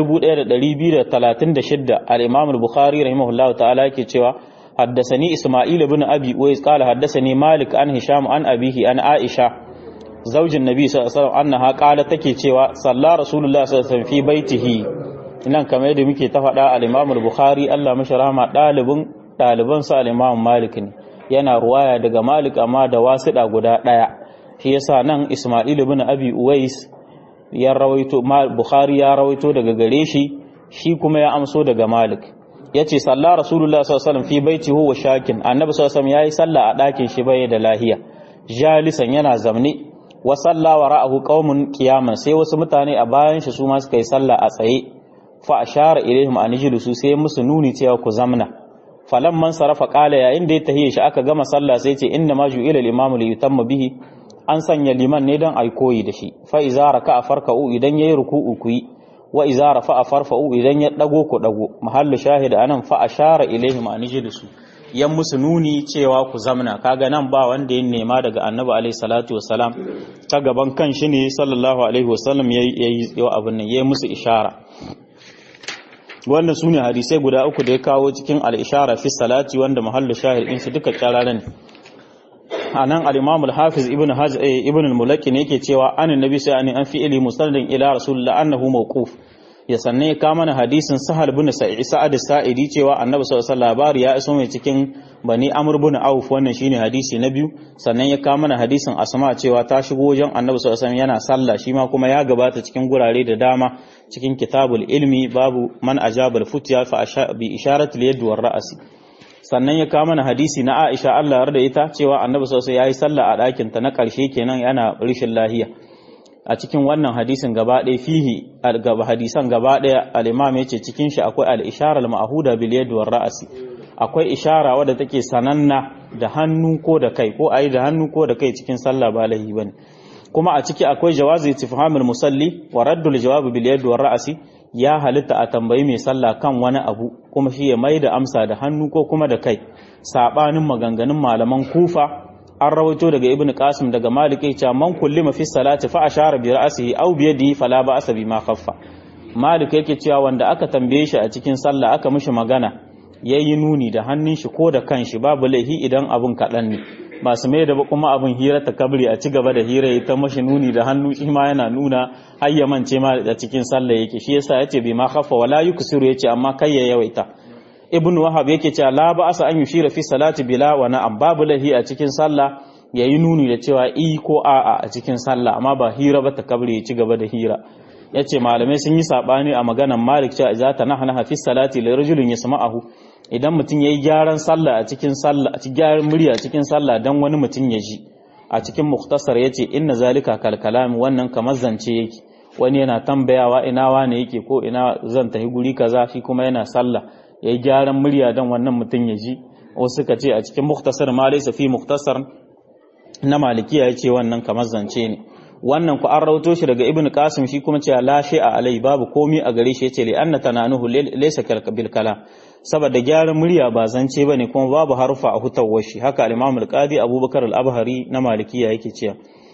1236 al-imam al-bukhari rahimahullahu ta'ala yake cewa حدثني إسماعيل بن أبي ويس قال حدثني مالك عن هشام عن أبيه عن عائشة زوج النبي صلى الله عليه وسلم أنها قالت تكي cewa صلى رسول الله صلى الله عليه وسلم في بيته nan kamar yadda muke ta faɗa al-Imam al-Bukhari Allah mashi rahama ɗalibin ɗaliban sa al-Imam Malik ne yana ruwaya daga Malik amma da wasiɗa guda ɗaya shi yasa nan Isma'il ibn Abi Uwais ya rawaito Bukhari ya rawaito daga gare shi shi kuma ya amso daga Malik yace salla Rasulullah sallallahu alaihi wasallam fi baiti huwa shakin annabi sallallahu alaihi wasallam yayi sallah a ɗakin shi bai da lahiya jalisan yana zamne wa salla wa ra'ahu qaumun qiyaman sai wasu mutane a bayan shi su ma suka yi sallah a tsaye fa ashara ilaihim an yajlisu sai musu nuni cewa ku zamna falamman sarafa qala yayin da ya tahiye shi aka gama sallah sai ce inna ma ju'ila al-imamu li yutamma bihi an sanya liman ne don ai koyi da shi fa iza raka'a farka'u idan yayi ruku'u ku yi wa iza rafa'a farfa'u idan ya dago ku dago mahallu shahid anan fa ashara ilaihim an yajlisu yan musu nuni cewa ku zamna kaga nan ba wanda ya nema daga annabi alaihi salatu wassalam ta gaban kan shi ne sallallahu alaihi wasallam yayi yayi abin nan yayi musu ishara wannan sune hadisai guda uku da ya kawo cikin al-ishara fi salati wanda mahallu shahid din su duka kyararan anan al-imam al-hafiz ibn hajj ibn al-mulaki ne yake cewa an annabi sai an fi ili musnadin ila rasulullah annahu mawquf ya sanne ka mana hadisin sahal bin sa'id sa'ad sa'idi cewa annabi sallallahu alaihi labari ya iso mai cikin bani amr bin auf wannan shine hadisi na biyu sannan ya ka mana hadisin asma cewa ta shigo wajen annabi sallallahu alaihi yana sallah shi ma kuma ya gabata cikin gurare da dama cikin kitabul ilmi babu man ajabal futya fa bi isharatil yad war ra'si sannan ya kawo mana hadisi na Aisha Allah yarda ita cewa Annabi sallallahu alaihi yayi sallah a ɗakin ta na ƙarshe kenan yana rishin lahiya a cikin wannan hadisin gaba ɗaya fihi gaba hadisan gaba ɗaya al-Imam yace cikin shi akwai al-ishara al-ma'huda bil yad war ra'si akwai ishara wadda take sananna da hannu ko da kai ko ayi da hannu ko da kai cikin sallah ba lahi bane kuma a ciki akwai jawazi istifhamul musalli wa raddul jawab bil yad war ra'si ya halitta a tambayi mai sallah kan wani abu kuma shi ya mai da amsa da hannu ko kuma da kai sabanin maganganun malaman kufa an rawaito daga ibnu qasim daga malik ya ce man kullima fi salati fa ashara bi ra'sihi aw bi yadihi fala ba'sa bima khaffa malik yake cewa wanda aka tambaye shi a cikin sallah aka mishi magana yayi nuni da hannun shi ko da kanshi babu laihi idan abun kaɗan ne masu mai da kuma abin hira ta kabri a ci gaba da hira ya ta mashi nuni da hannu shi ma yana nuna hayyamance ma da cikin sallah yake shi yasa yace bai ma khaffa wala yuksiru yace amma kai ya yawaita ibnu wahab yake cewa la ba asa an yushira fi salati bila wa na'am babu lahi a cikin sallah yayi nuni da cewa i ko a'a a cikin sallah amma ba hira ba ta kabri ya ci gaba da hira yace malamai sun yi sabani a maganan Malik cewa idza tanahana fi salati li rajulin yasma'ahu idan mutum yayi gyaran sallah a cikin sallah a cikin gyaran murya a cikin sallah dan wani mutum ya ji a cikin mukhtasar yace inna zalika kal kalam wannan kamar zance yake wani yana tambayawa ina wane yake ko ina zan tafi guri kaza shi kuma yana sallah yayi gyaran murya dan wannan mutum ya ji wasu suka ce a cikin mukhtasar ma laysa fi mukhtasar na malikiya yace wannan kamar zance ne wannan ku an rauto shi daga ibnu qasim shi kuma cewa la a alai babu komi a gare shi yace li anna tananuhu laysa bil kalam saboda gyaran murya ba zance bane kuma babu harufa a hutawar shi haka al-imam al-qadi abubakar al-abhari na malikiya yake cewa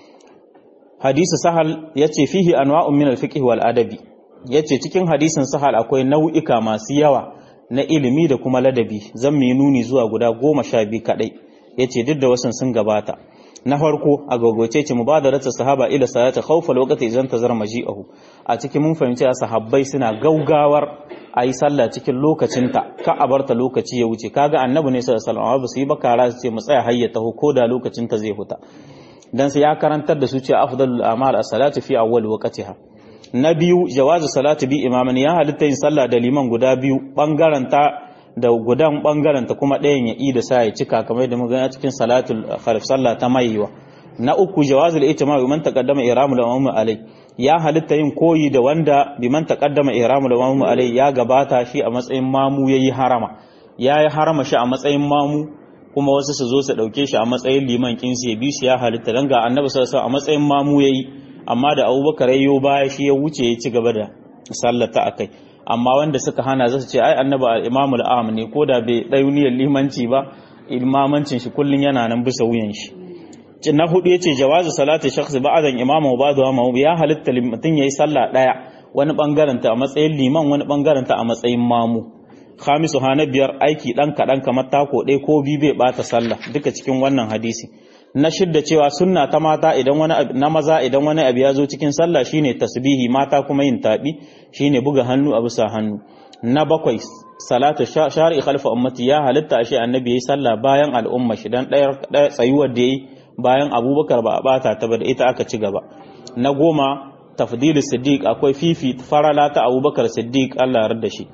hadisi sahal yace fihi anwa'un min al-fiqh wal adabi yace cikin hadisin sahal akwai nau'ika masu yawa na ilimi da kuma ladabi zan mai nuni zuwa guda goma sha biyu kadai yace duk da wasan sun gabata na farko a gogoce ce mubadarata sahaba ila salati khawfa lokaci idan tazar maji'ahu a cikin mun fahimci sahabbai suna gaugawar a yi sallah cikin lokacinta ka a barta lokaci ya wuce kaga annabi ne sallallahu alaihi wasallam ba su yi bakara su ce mu tsaya hayyata ko da lokacinta zai huta dan sai ya karantar da su ce afdalul a'mal as-salatu fi awwal waqtiha na biyu jawazu salati bi imaman ya halitta yin sallah da liman guda biyu bangaren ta da gudan bangaren ta kuma ɗayan ya ida sa ya cika kamar da muka cikin salatul khalif sallah ta maiwa na uku jawazul ijma bi man taqaddama ihramul ummu alai ya halitta yin koyi da wanda bi man taqaddama ihramul ummu alai ya gabata shi a matsayin mamu yayi harama yayi harama shi a matsayin mamu kuma wasu su zo su dauke shi a matsayin liman kinsu ya bi shi ya halitta dan ga annabi sallallahu alaihi a matsayin mamu yayi amma da abubakar yayyo baya shi ya wuce ya ci gaba da sallata akai amma wanda suka hana zasu ce ai annabi al-imamul a'am ne ko da bai dauniyar limanci ba imamancin shi kullun yana nan bisa wuyan shi na hudu yace jawazu salati shakhsi ba'dan imamu wa ba'du ma ya halitta mutun yayi sallah daya wani bangaren ta a matsayin liman wani bangaren ta a matsayin mamu khamisu hana biyar aiki dan kadan kamar tako ɗaya ko bi bai bata sallah duka cikin wannan hadisi na shidda cewa sunna ta mata idan wani na maza idan wani abu ya zo cikin sallah shine tasbihi mata kuma yin tabi shine buga hannu a bisa hannu na bakwai salatu shari'i khalfa ummati ya halitta ashe annabi yayi sallah bayan al'umma shi dan ɗaya tsayuwar da yayi bayan abubakar ba a bata ta ba da ita aka ci gaba na goma tafdilu siddiq akwai fifi farala ta abubakar siddiq Allah ya da shi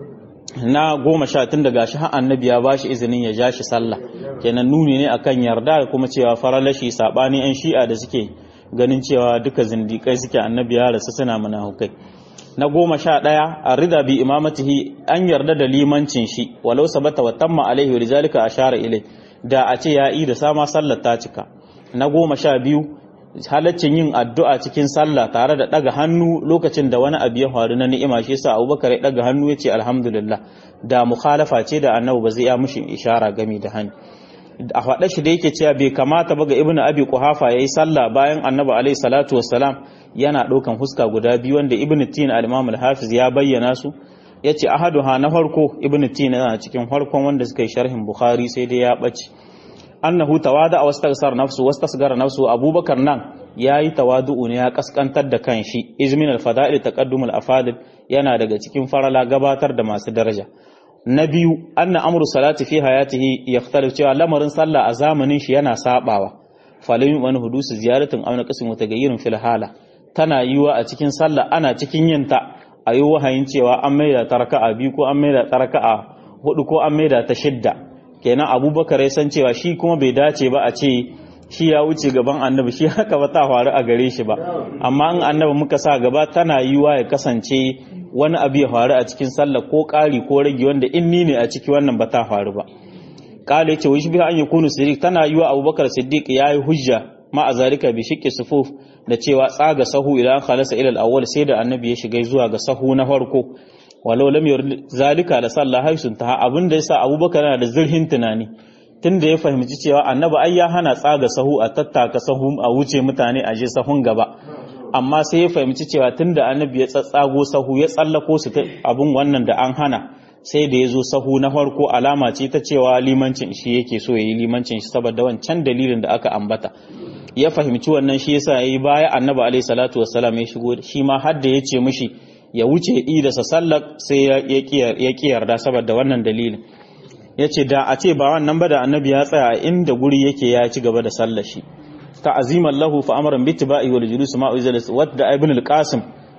na goma sha tun daga shi har annabi ya bashi izinin ya ja shi sallah kenan nuni ne akan yarda da kuma cewa faralashi sabani yan shi'a da suke ganin cewa duka zindikai suke annabi ya rasu suna munafukai na goma sha ɗaya a rida bi imamatihi an yarda da limancin shi walau sabata wa tamma alaihi wa rizalika ashara ilai da a ce ya yi da sama sallar ta cika na goma sha biyu halaccin yin addu'a cikin sallah tare da ɗaga hannu lokacin da wani abu ya faru na ni'ima shi sa abubakar ya ɗaga hannu ya ce alhamdulillah da mukhalafa ce da annabi ba zai ya mushi ishara gami da hannu a faɗa shi da yake cewa bai kamata ba ga ibnu abi quhafa yayi sallah bayan annabi alaihi salatu wassalam yana ɗaukan huska guda biyu wanda ibnu tin al-imam al-hafiz ya bayyana su yace ahaduha na farko ibnu tin yana cikin farkon wanda suka yi sharhin bukhari sai dai ya bace annahu tawada wastaghsar nafsu wastasgara nafsu abubakar nan yayi tawadu'u ne ya kaskantar da kanshi izmin al-fada'il taqaddum al-afadil yana daga cikin farala gabatar da masu daraja na biyu anna amru salati fi hayatihi yakhtalif cewa lamarin sallah a zamanin shi yana sabawa falin wani hudusu ziyaratin auna qasim mutagayyirin fil hala tana yiwa a cikin sallah ana cikin yinta ayi wahayin cewa an maida ta raka'a biyu ko an maida ta raka'a hudu ko an maida ta shidda kenan abubakar ya san cewa shi kuma bai dace ba a ce shi ya wuce gaban annabi shi haka ba ta faru a gare shi ba amma in annabi muka sa gaba tana yiwa ya kasance wani abu ya faru a cikin sallah ko ƙari ko rage wanda in ni ne a ciki wannan ba ta faru ba kala yace wai shi bi an yakunu siddiq tana yiwa abubakar siddiq yayi hujja ma a zalika bi shiqqi sufuf da cewa tsaga sahu idan khalasa ila al-awwal sai da annabi ya shiga zuwa ga sahu na farko walau lam yurid zalika la sallah haisun ta abin da yasa abubakar yana da zurhin tunani tunda ya fahimci cewa annabi ai ya hana tsaga sahu a tattaka sahu a wuce mutane a je sahun gaba amma sai ya fahimci cewa tunda annabi ya tsatsago sahu ya tsallako su ta abun wannan da an hana sai da ya zo sahu na farko alama ce ta cewa limancin shi yake so ya yi limancin shi saboda wancan dalilin da aka ambata ya fahimci wannan shi yasa yayi baya annabi alaihi salatu wassalam ya shigo shi ma har da ya ce mishi ya wuce idasa sallar sai ya ki yarda saboda wannan dalilin ya ce da a ce ba wannan ba da annabi ya tsaya inda guri yake ya ci gaba da sallar shi ta'aziman lahu fa amran bi tibai wal julus ma uzalis wadda ibn al-qasim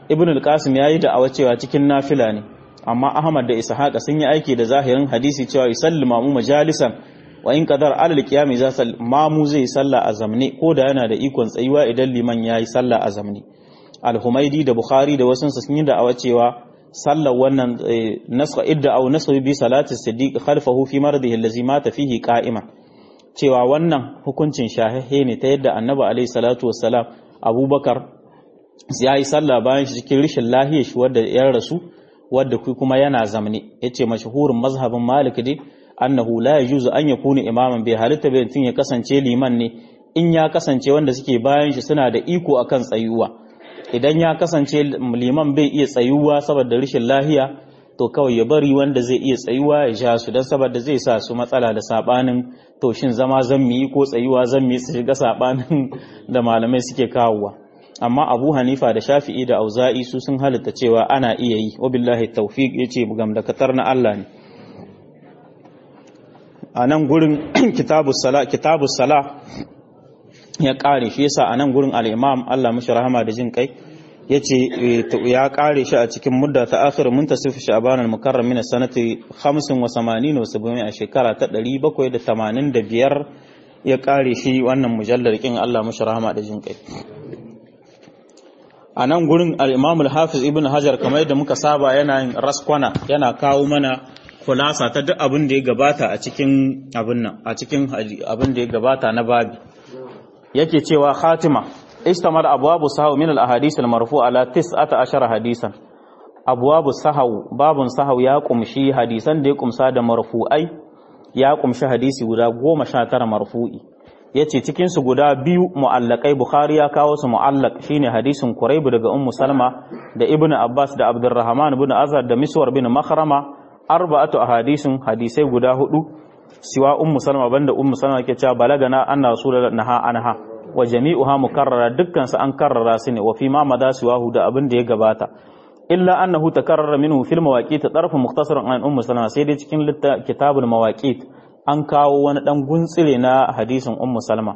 ibn al-qasim yayi da awa cewa cikin nafila ne amma ahmad da ishaqa sun yi aiki da zahirin hadisi cewa yusallima mu majalisan wa in qadar alal qiyami za sal mamu zai salla a zamne ko da yana da ikon tsayuwa idan liman yayi salla a zamne al-humaidi da bukhari da wasu sun yi da awa cewa sallar wannan nasra idda aw nasra bi salati siddiq khalfahu fi mardihi allazi mata fihi qa'iman cewa wannan hukuncin shahihe ne ta yadda annabi alaihi salatu wassalam abubakar ya yi sallah bayan shi cikin rishin lahiyar shi wadda ya rasu wadda kuma yana zamne yace mashhurin mazhabin malik dai annahu la yajuzu an yakuna imaman bai halitta bai tun ya kasance liman ne in ya kasance wanda suke bayan shi suna da iko akan tsayuwa idan ya kasance liman bai iya tsayuwa saboda rishin lahiya to kawai ya bari wanda zai iya tsayuwa ya sha su don saboda zai sa su matsala da sabanin to shin zama zan yi ko tsayuwa zan yi su shiga sabanin da malamai suke kawowa amma abu hanifa da shafi'i da auza'i su sun halitta cewa ana iya yi wabillahi tawfiq yace bugam da katar na Allah ne a nan gurin kitabus sala kitabus sala ya kare shi yasa a nan gurin al-imam Allah mishi rahama da jin kai yace ya kare shi a cikin mudda ta akhir muntasif sha'ban al-mukarram min sanati 85 wa 70 a shekara ta 785 ya kare shi wannan mujallar kin Allah mishi rahama da jin kai a nan gurin al-imam al-hafiz ibn hajar kamar yadda muka saba yana yin raskwana yana kawo mana kulasa ta duk abin da ya gabata a cikin abin nan a cikin abin da ya gabata na babi yake cewa khatima istamar abwabu sahaw min al ahadith al marfu ala 19 hadisan abwabu sahaw babun sahaw ya kumshi hadisan da ya kumsa da marfu'ai ya kumshi hadisi guda 19 marfu'i yace cikin su guda biyu mu'allakai bukhari ya kawo su mu'allaq shine hadisin quraib daga ummu salma da ibnu abbas da abdurrahman ibn azhar da miswar bin makhrama arba'atu ahadisin hadisai guda hudu siwa ummu salma banda ummu salma ke cewa balagana anna rasulullahi naha anha wa jami'uha mukarrara dukkan su an karrara su ne wa fi ma mada siwahu da abin da ya gabata illa annahu takarrara minhu fil mawaqit tarfu mukhtasaran an ummu salma sai dai cikin kitabul mawaqit an kawo wani dan guntsire na hadisin ummu salma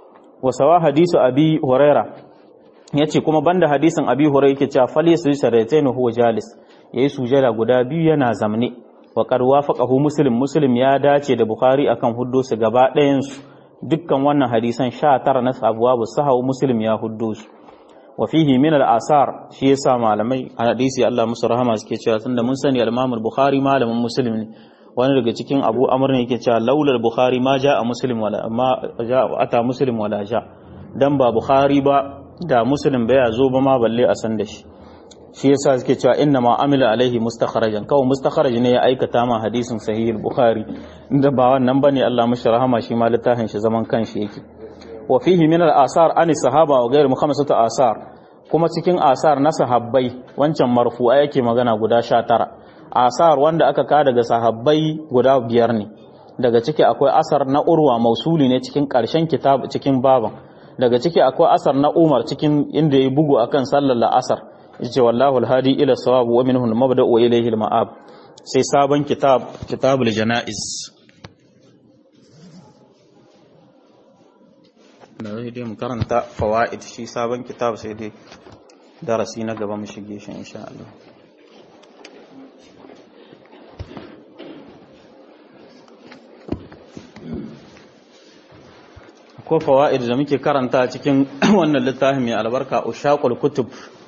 wa sawa hadisu abi huraira yace kuma banda hadisin abi huraira yake cewa fal yasu saraytain huwa jalis yayi sujada guda biyu yana zamne wa qad wafaqahu muslim muslim ya dace da bukhari akan huddo su gaba ɗayan su dukkan wannan hadisan 19 na abwabu sahaw muslim ya huddo su wa fihi min al-asar shi yasa malamai a hadisi Allah musu rahama suke cewa tunda mun sani al-Imam al-Bukhari malamin muslim ne wani daga cikin Abu Amr ne yake cewa laulal Bukhari ma a muslim wala ma ja ata muslim wala ja dan ba Bukhari ba da muslim bai zo ba ma balle a san da shi shi yasa suke cewa inna ma amila alaihi mustakharajan kawai mustakharaj ne ya aikata ma hadisin sahih bukhari inda ba wannan bane Allah mashi rahama shi ma littafin shi zaman kanshi yake wa fihi min al-asar an sahaba wa ghayr khamsatu asar kuma cikin asar na sahabbai wancan marfu'a yake magana guda 19 asar wanda aka ka daga sahabbai guda biyar ne daga ciki akwai asar na urwa mausuli ne cikin karshen kitab cikin baban daga ciki akwai asar na umar cikin inda ya bugu akan sallar la'asar yace wallahu alhadi ila sawab wa minhu almabda wa ilayhi alma'ab sai sabon kitab kitabul janaiz da zai dai mu karanta fawaid shi sabon kitab sai dai darasi na gaba mu shige shi insha Allah ko fawaid da muke karanta cikin wannan littafin mai albarka ushaqul kutub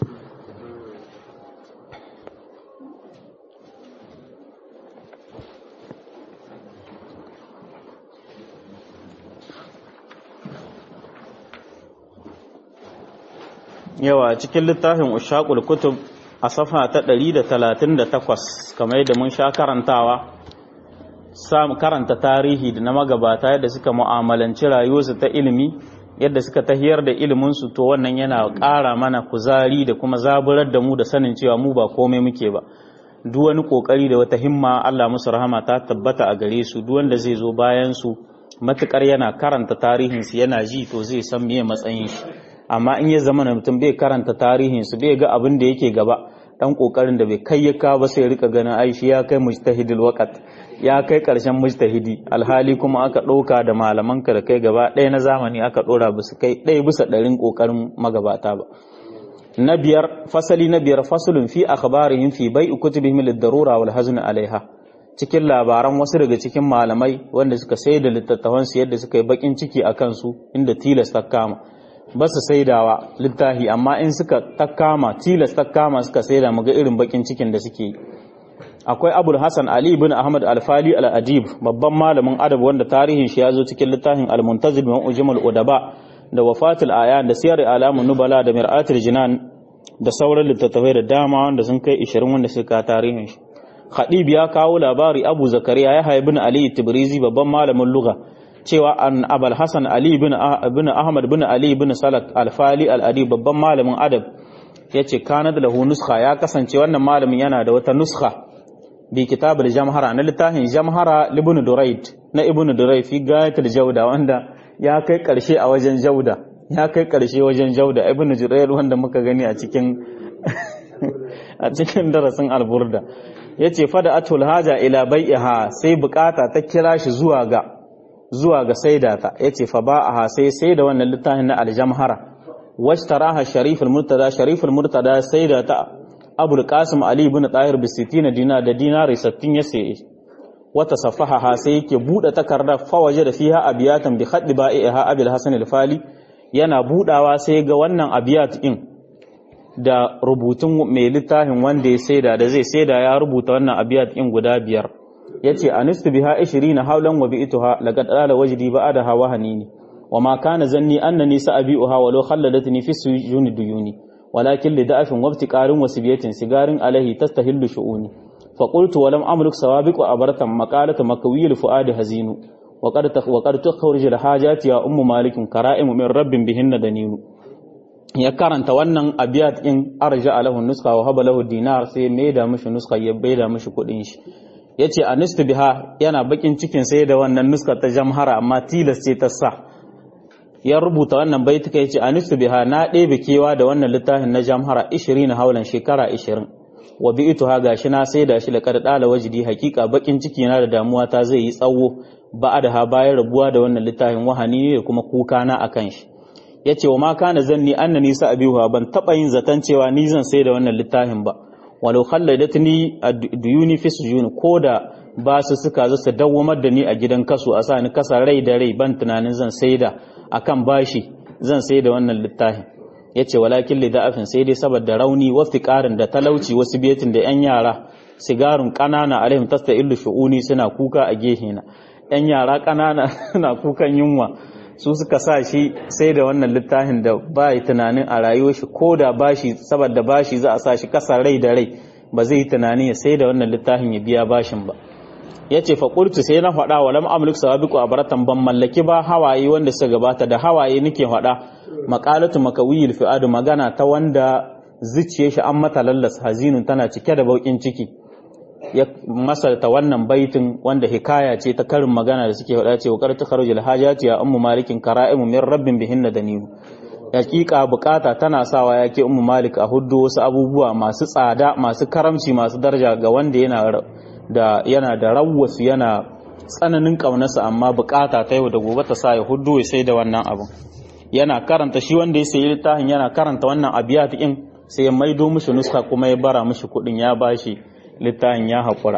yawa cikin littafin ushaqul kutub a safa ta 138 kamar yadda mun sha karantawa samu karanta tarihi da na magabata yadda suka mu'amalanci rayuwarsu ta ilimi yadda suka tahiyar da iliminsu to wannan yana ƙara mana kuzari da kuma zaburar da mu da sanin cewa mu ba komai muke ba duk wani kokari da wata himma Allah musu rahama ta tabbata a gare su duk wanda zai zo bayan su matukar yana karanta tarihinsu yana ji to zai san meye matsayin shi amma in ya zama mutum bai karanta tarihinsu bai ga abin da yake gaba dan kokarin da bai kai ya ka ba sai rika ganin ai shi ya kai mujtahidul waqt ya kai karshen mujtahidi alhali kuma aka ɗauka da malaman ka da kai gaba ɗaya na zamani aka ɗora ba su kai ɗaya bisa ɗarin ƙoƙarin magabata ba na biyar fasali na biyar fasulun fi akhbarihim fi bai'i kutubihim lid-darura wal hazn alaiha cikin labaran wasu daga cikin malamai wanda suka sai da littattafan su yadda suka yi bakin ciki a kansu inda tilasta kama ba su saidawa littafi amma in suka takama tilasta kama suka saida muga irin bakin cikin da suke yi akwai abul hasan ali ibn ahmad al-fali al-adib babban malamin adab wanda tarihin shi ya zo cikin littafin al-muntazib min ujmal udaba da wafatul ayan da siyar alamun nubala da mir'atul jinan da sauran littattafai da dama wanda sun kai 20 wanda suka tarihin shi khadib ya kawo labari abu zakariya ya haibi ali tibrizi babban malamin lugha cewa an abul hasan ali ibn ibn ahmad ibn ali ibn salak al-fali al-adib babban malamin adab yace kana da lahu nuskha ya kasance wannan malamin yana da wata nuskha bi kitabul jamhara na littafin jamhara ibn durayd na ibn durayd fi gayatul jawda wanda ya kai karshe a wajen jawda ya kai karshe wajen jawda ibn durayd wanda muka gani a cikin a cikin darasin alburda yace fada atul haja ila bai'iha sai bukata ta kira shi zuwa ga zuwa ga saidata yace fa ba'aha sai sai da wannan littafin na aljamhara washtaraha shariful murtada shariful murtada saidata abul qasim ali ibn tahir bi 60 dinar da dinari 60 ya saye wata safahaha sai yake bude takardar fawaje da fiha abiyatan bi khaddi ba'iha abul hasan al-fali yana budawa sai ga wannan abiyat din da rubutun mai littafin wanda ya saida da zai saida ya rubuta wannan abiyat din guda biyar yace anistu biha 20 hawlan wa bi'tuha laqad ala wajdi ba'da hawa hanini وما كان ظني أنني سأبيئها ولو خلدتني في السجون ديوني ولكن لدعف وابتكار وسبية سجار عليه تستهل شؤوني فقلت ولم أملك سوابق وأبرة مقالة مكوي الفؤاد هزين وقد وقد تخرج الحاجات يا أم مالك كرائم من رب بهن دنين ya karanta wannan abiyat in arja lahu nuska wa haba lahu dinar sai mai da mishi nuska ya bai da mishi kudin shi yace anistu biha yana bakin cikin sai da wannan nuska ta jamhara amma tilas ce ta sa ya rubuta wannan baituka yace anistu biha na ɗebe kewa da wannan littafin na jamhara 20 haulan shekara 20 wa bi'tuha gashi na sai da shi la kad dala wajdi hakika bakin ciki na da damuwa ta zai yi tsawo da ha bayan rabuwa da wannan littafin wahani ne da kuma kuka na akan shi yace wa ma kana zanni annani sa abihu ban taba yin zaton cewa ni zan sai da wannan littafin ba walau khalladatni duyuni fi sujuni koda ba su suka zo su dawwamar da ni a gidan kasu a sa ni kasa rai da rai ban tunanin zan saida akan bashi zan sai da wannan littafin yace walakin li da'afin sai dai saboda rauni wa fiqarin da talauci wasu biyatin da yan yara sigarun kanana alaihim tasta'illu shu'uni suna kuka a gehena yan yara kanana suna kukan yunwa su suka sa shi sai da wannan littafin da ba yi tunanin a rayuwar shi ko da bashi saboda bashi za a sa shi kasa rai da rai ba zai yi tunanin ya sai da wannan littafin ya biya bashin ba ya ce faƙurtu sai na faɗa wa lam amlik sawabiqu abaratan ban mallaki ba hawaye wanda suka gabata da hawaye nake faɗa maqalatu makawiyil fi'adu magana ta wanda zuciyar shi an mata lallas hazinun tana cike da baukin ciki ya masalta wannan baitin wanda hikaya ce ta karin magana da suke faɗa ce wa qartu kharujul hajati ya ummu malikin kara'imu min rabbin bihinna daniyu hakika bukata tana sawa yake ummu malik a huddo wasu abubuwa masu tsada masu karamci masu daraja ga wanda yana da yana da rawwasu yana tsananin kaunarsa amma bukata ta yau da gobe ta sa ya huddo ya sai da wannan abin yana karanta shi wanda ya sayi littafin yana karanta wannan abiyat din sai ya maido mishi nuska kuma ya bara mishi kudin ya bashi littafin ya haƙura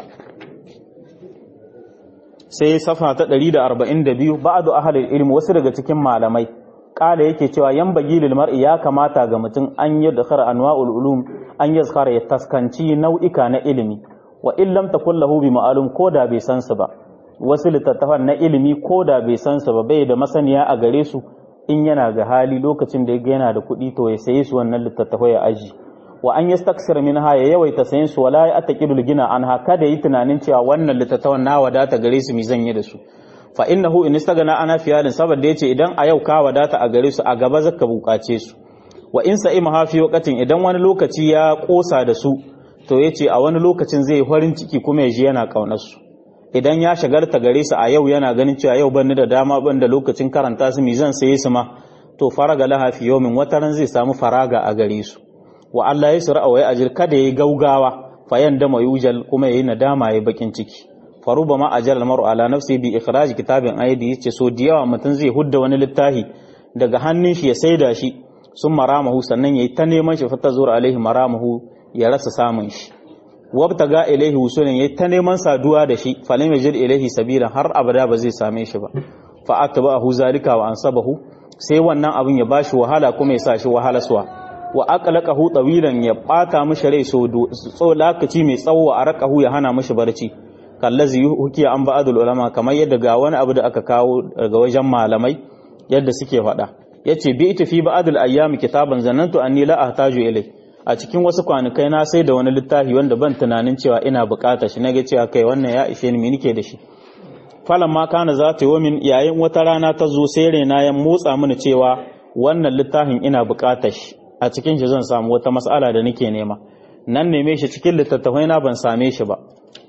sai safa ta 142 ba'du ahlul ilmi wasu daga cikin malamai kala yake cewa yan bagilil mar'i ya kamata ga mutum an yi dakhara anwa'ul ulum an yazkara ya taskanci nau'ika na ilimi wa in lam takul lahu bi ma'lum koda bai san su ba wasu littattafan na ilimi koda bai san su ba bai da masaniya a gare su in yana ga hali lokacin da ya yana da kuɗi to ya saye su wannan littattafai ya aji wa an yastaksir minha ya yawaita sayen su wala ya ataqidul gina an haka da yi tunanin cewa wannan littattafan na wadata gare su mi zan yi da su fa innahu in istagana ana fiyalin saboda yace idan a yau ka wadata a gare su a gaba zaka bukace su wa in sa'i mahafi waqatin idan wani lokaci ya kosa da su to yace a wani lokacin zai farin ciki kuma ya ji yana kaunar su idan ya shagarta gare su a yau yana ganin cewa yau ban da dama ban da lokacin karanta su mi zan saye su ma to faraga laha fi yawmin wataran zai samu faraga a gare su wa Allah ya sura wa ya ajir kada yayi gaugawa fayan da mayujal kuma yayi nadama yayi bakin ciki faruba ma ajal maru ala nafsi bi ikhraj kitabin aidi yace so da yawa mutun zai hudda wani littafi daga hannun shi ya saida shi sun maramahu sannan yayi ta neman shi fata zuwa alaihi maramahu ya rasa samun shi wabta ga ilaihi wusulin yayi ta neman saduwa da shi falam yajid ilaihi sabila har abada ba zai same shi ba fa atba'ahu zalika wa ansabahu sai wannan abin ya bashi wahala kuma ya sa shi wahala suwa wa aqlaqahu tawilan ya bata mishi rai so so lokaci mai tsawo a raqahu ya hana mishi barci kallazi hukiya an ba'adul ulama kamar yadda ga wani abu da aka kawo daga wajen malamai yadda suke faɗa yace bi ita fi ba'adul ayyam kitaban zanantu anni la ahtaju ilai a cikin wasu kwanakai na sai da wani littafi wanda ban tunanin cewa ina bukatar shi naga cewa kai wannan ya ishe ni nike da shi falan ma kana za ta yi min yayin wata rana ta zo sai raina ya motsa mini cewa wannan littafin ina bukatar shi a cikin shi zan samu wata mas'ala da nake nema nan neme shi cikin littattafai na ban same shi ba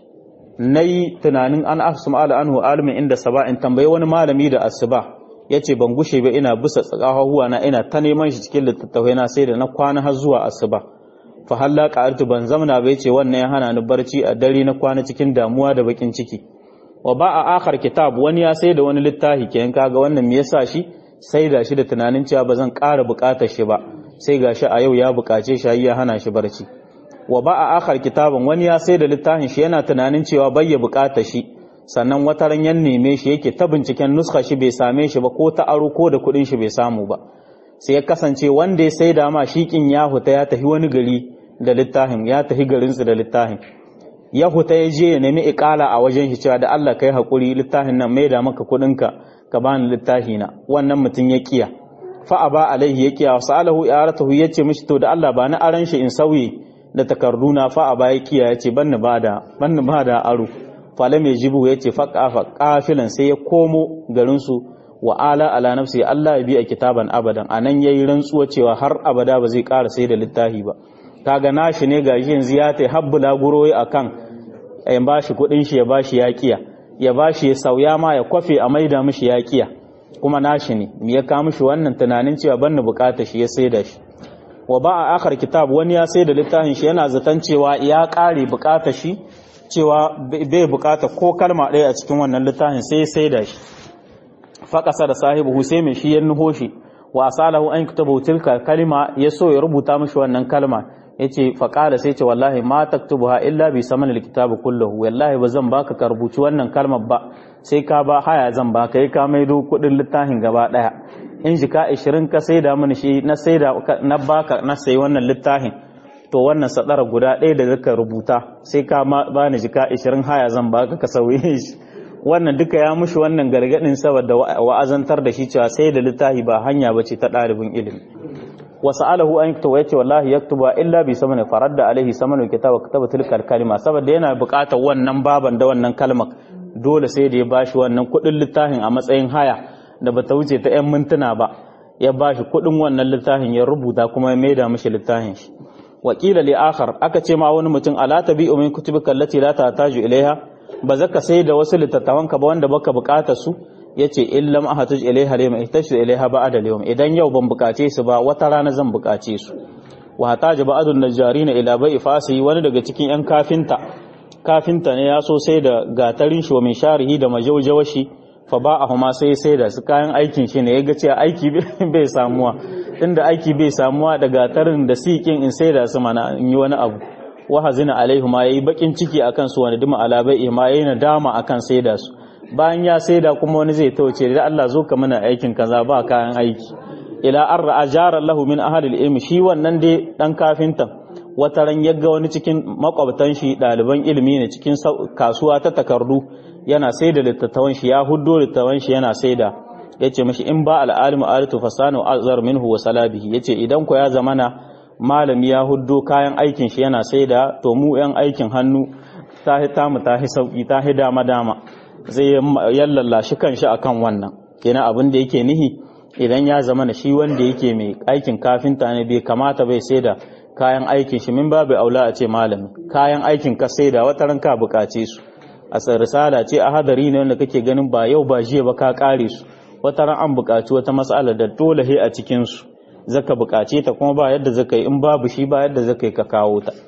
nayi tunanin an afsum ala anhu alimin inda saba in tambayi wani malami da asuba yace ban gushe ba ina bisa tsakahuwa na ina ta neman shi cikin littattafai na sai da na kwana har zuwa asuba fa halla qa'artu ban zamna ba yace wannan ya hana ni barci a dare na kwana cikin damuwa da bakin ciki wa ba a akhar kitab wani ya sai da wani littafi kenan kaga wannan me yasa shi sai da shi da tunanin cewa ba zan ƙara buƙatar shi ba sai gashi a yau ya buƙace shi ya hana shi barci wa ba a akhar kitabin wani ya sai da littafin shi yana tunanin cewa bai ya buƙatar shi sannan wata ran yan neme shi yake ta binciken nuska shi bai same shi ba ko ta aro ko da kuɗin shi bai samu ba sai ya kasance wanda ya sai da ma shikin ya huta ya tafi wani gari da littafin ya tafi garinsu da littafin ya huta ya je ya nemi ikala a wajen shi cewa da Allah kai hakuri littafin nan mai da maka kuɗinka ka bani littafi na wannan mutum ya kiya fa aba alaihi ya kiya wasu alahu yaratahu ya ce mishi to da Allah ba na aran shi in sauye da takarduna fa aba ya kiya ya ce ban ni bada ban ni bada aro fala mai jibu ya ce faƙa faƙafilan sai ya komo garinsu wa ala ala nafsi Allah ya bi a kitaban abadan a nan ya yi rantsuwa cewa har abada ba zai ƙara sai da littafi ba kaga nashi ne ga yanzu ya ta habbula guro a kan ya ba shi kuɗin shi ya ba shi yaƙiya ya ba shi ya sauya ma ya kwafe a maida mishi yaƙiya kuma nashi ne me ya kawo mishi wannan tunanin cewa ban bukata shi ya sai da shi wa ba a akar kitab wani ya sai da littafin shi yana zaton cewa ya ƙare bukata shi cewa bai bukata ko kalma ɗaya a cikin wannan littafin sai sai da shi faƙasa da sahibu sai mai shi ya nuho shi wa asalahu an kutaba tilka kalma ya so ya rubuta mishi wannan kalma yace faqala sai ce wallahi ma taktubuha illa bi saman alkitab kulluhu wallahi ba zan baka ka rubuci wannan kalmar ba sai ka ba haya zan baka yi ka maido kudin littafin gaba daya in jika 20 ka saida mini shi na saida na baka na sayi wannan littafin to wannan sadara guda ɗaya da zaka rubuta sai ka ba ni jika 20 haya zan baka ka sauye shi wannan duka ya mushi wannan gargadin saboda wa'azantar da shi cewa sai da littafi ba hanya bace ta ɗalibin ilimi wasa'alahu an yaktuba yace wallahi yaktuba illa bi samani faradda alaihi samanu kitaba kataba tilkal kalima saboda yana buƙatar wannan baban da wannan kalmar dole sai da ya bashi wannan kuɗin littafin a matsayin haya da bata wuce ta 'yan mintuna ba ya bashi kuɗin wannan littafin ya rubuta kuma ya maida mishi littafin shi wakila li akhar aka ce ma wani mutum ala tabi'u min kutubika allati la tahtaju ilaiha ba zaka sai da wasu littattafanka ba wanda baka buƙatar su yace illam ahatuj ilaiha lima ihtaju ilaiha ba'da al idan yau ban bukace su ba wata rana zan bukace su wa hataja ba'dun najjarina ila bai'i fasi wani daga cikin yan kafinta kafinta ne ya so sai da gatarin shi wa min sharihi da majaujawashi fa ba'ahuma sai sai da su kayan aikin shi ne yaga cewa aiki bai samuwa tunda aiki bai samuwa da gatarin da sikin in sai da su mana in yi wani abu wa hazina alaihi ma yayi bakin ciki akan su wani dima ala bai'i ma yayi nadama akan sai da su bayan ya saida kuma wani zai tauce da Allah zo ka mana aikin kaza ba kayan aiki ila an ra'a jaran lahu min ahli ilmi shi wannan dai dan kafintan wata ran yaga wani cikin makwabtan shi ɗaliban ilimi ne cikin kasuwa ta takardu yana saida littattafan shi ya huddo littattafan shi yana saida yace mishi in ba al-alimu alitu fasanu azar minhu wa salabihi yace idan ko ya zamana malami ya huddo kayan aikin shi yana saida to mu yan aikin hannu ta hita mu ta hi sauki ta hi dama dama zai yallalla shi kanshi akan wannan kenan abin da yake nihi idan ya zama na shi wanda yake mai aikin kafinta ne bai kamata bai sai da kayan aikin shi min babu aula a ce malami kayan aikin ka sai da wata ranka bukace su a risala ce a hadari ne wanda kake ganin ba yau ba jiya ba ka kare su wata ran an bukaci wata matsala da dole he a cikin su zaka bukace ta kuma ba yadda zaka yi in babu shi ba yadda zaka yi ka kawo ta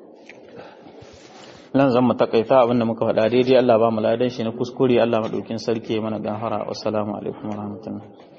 nan zan mu takaita abinda muka faɗa daidai Allah ba mu ladan shi na kuskure Allah madaukin sarki mana gafara assalamu alaikum warahmatullahi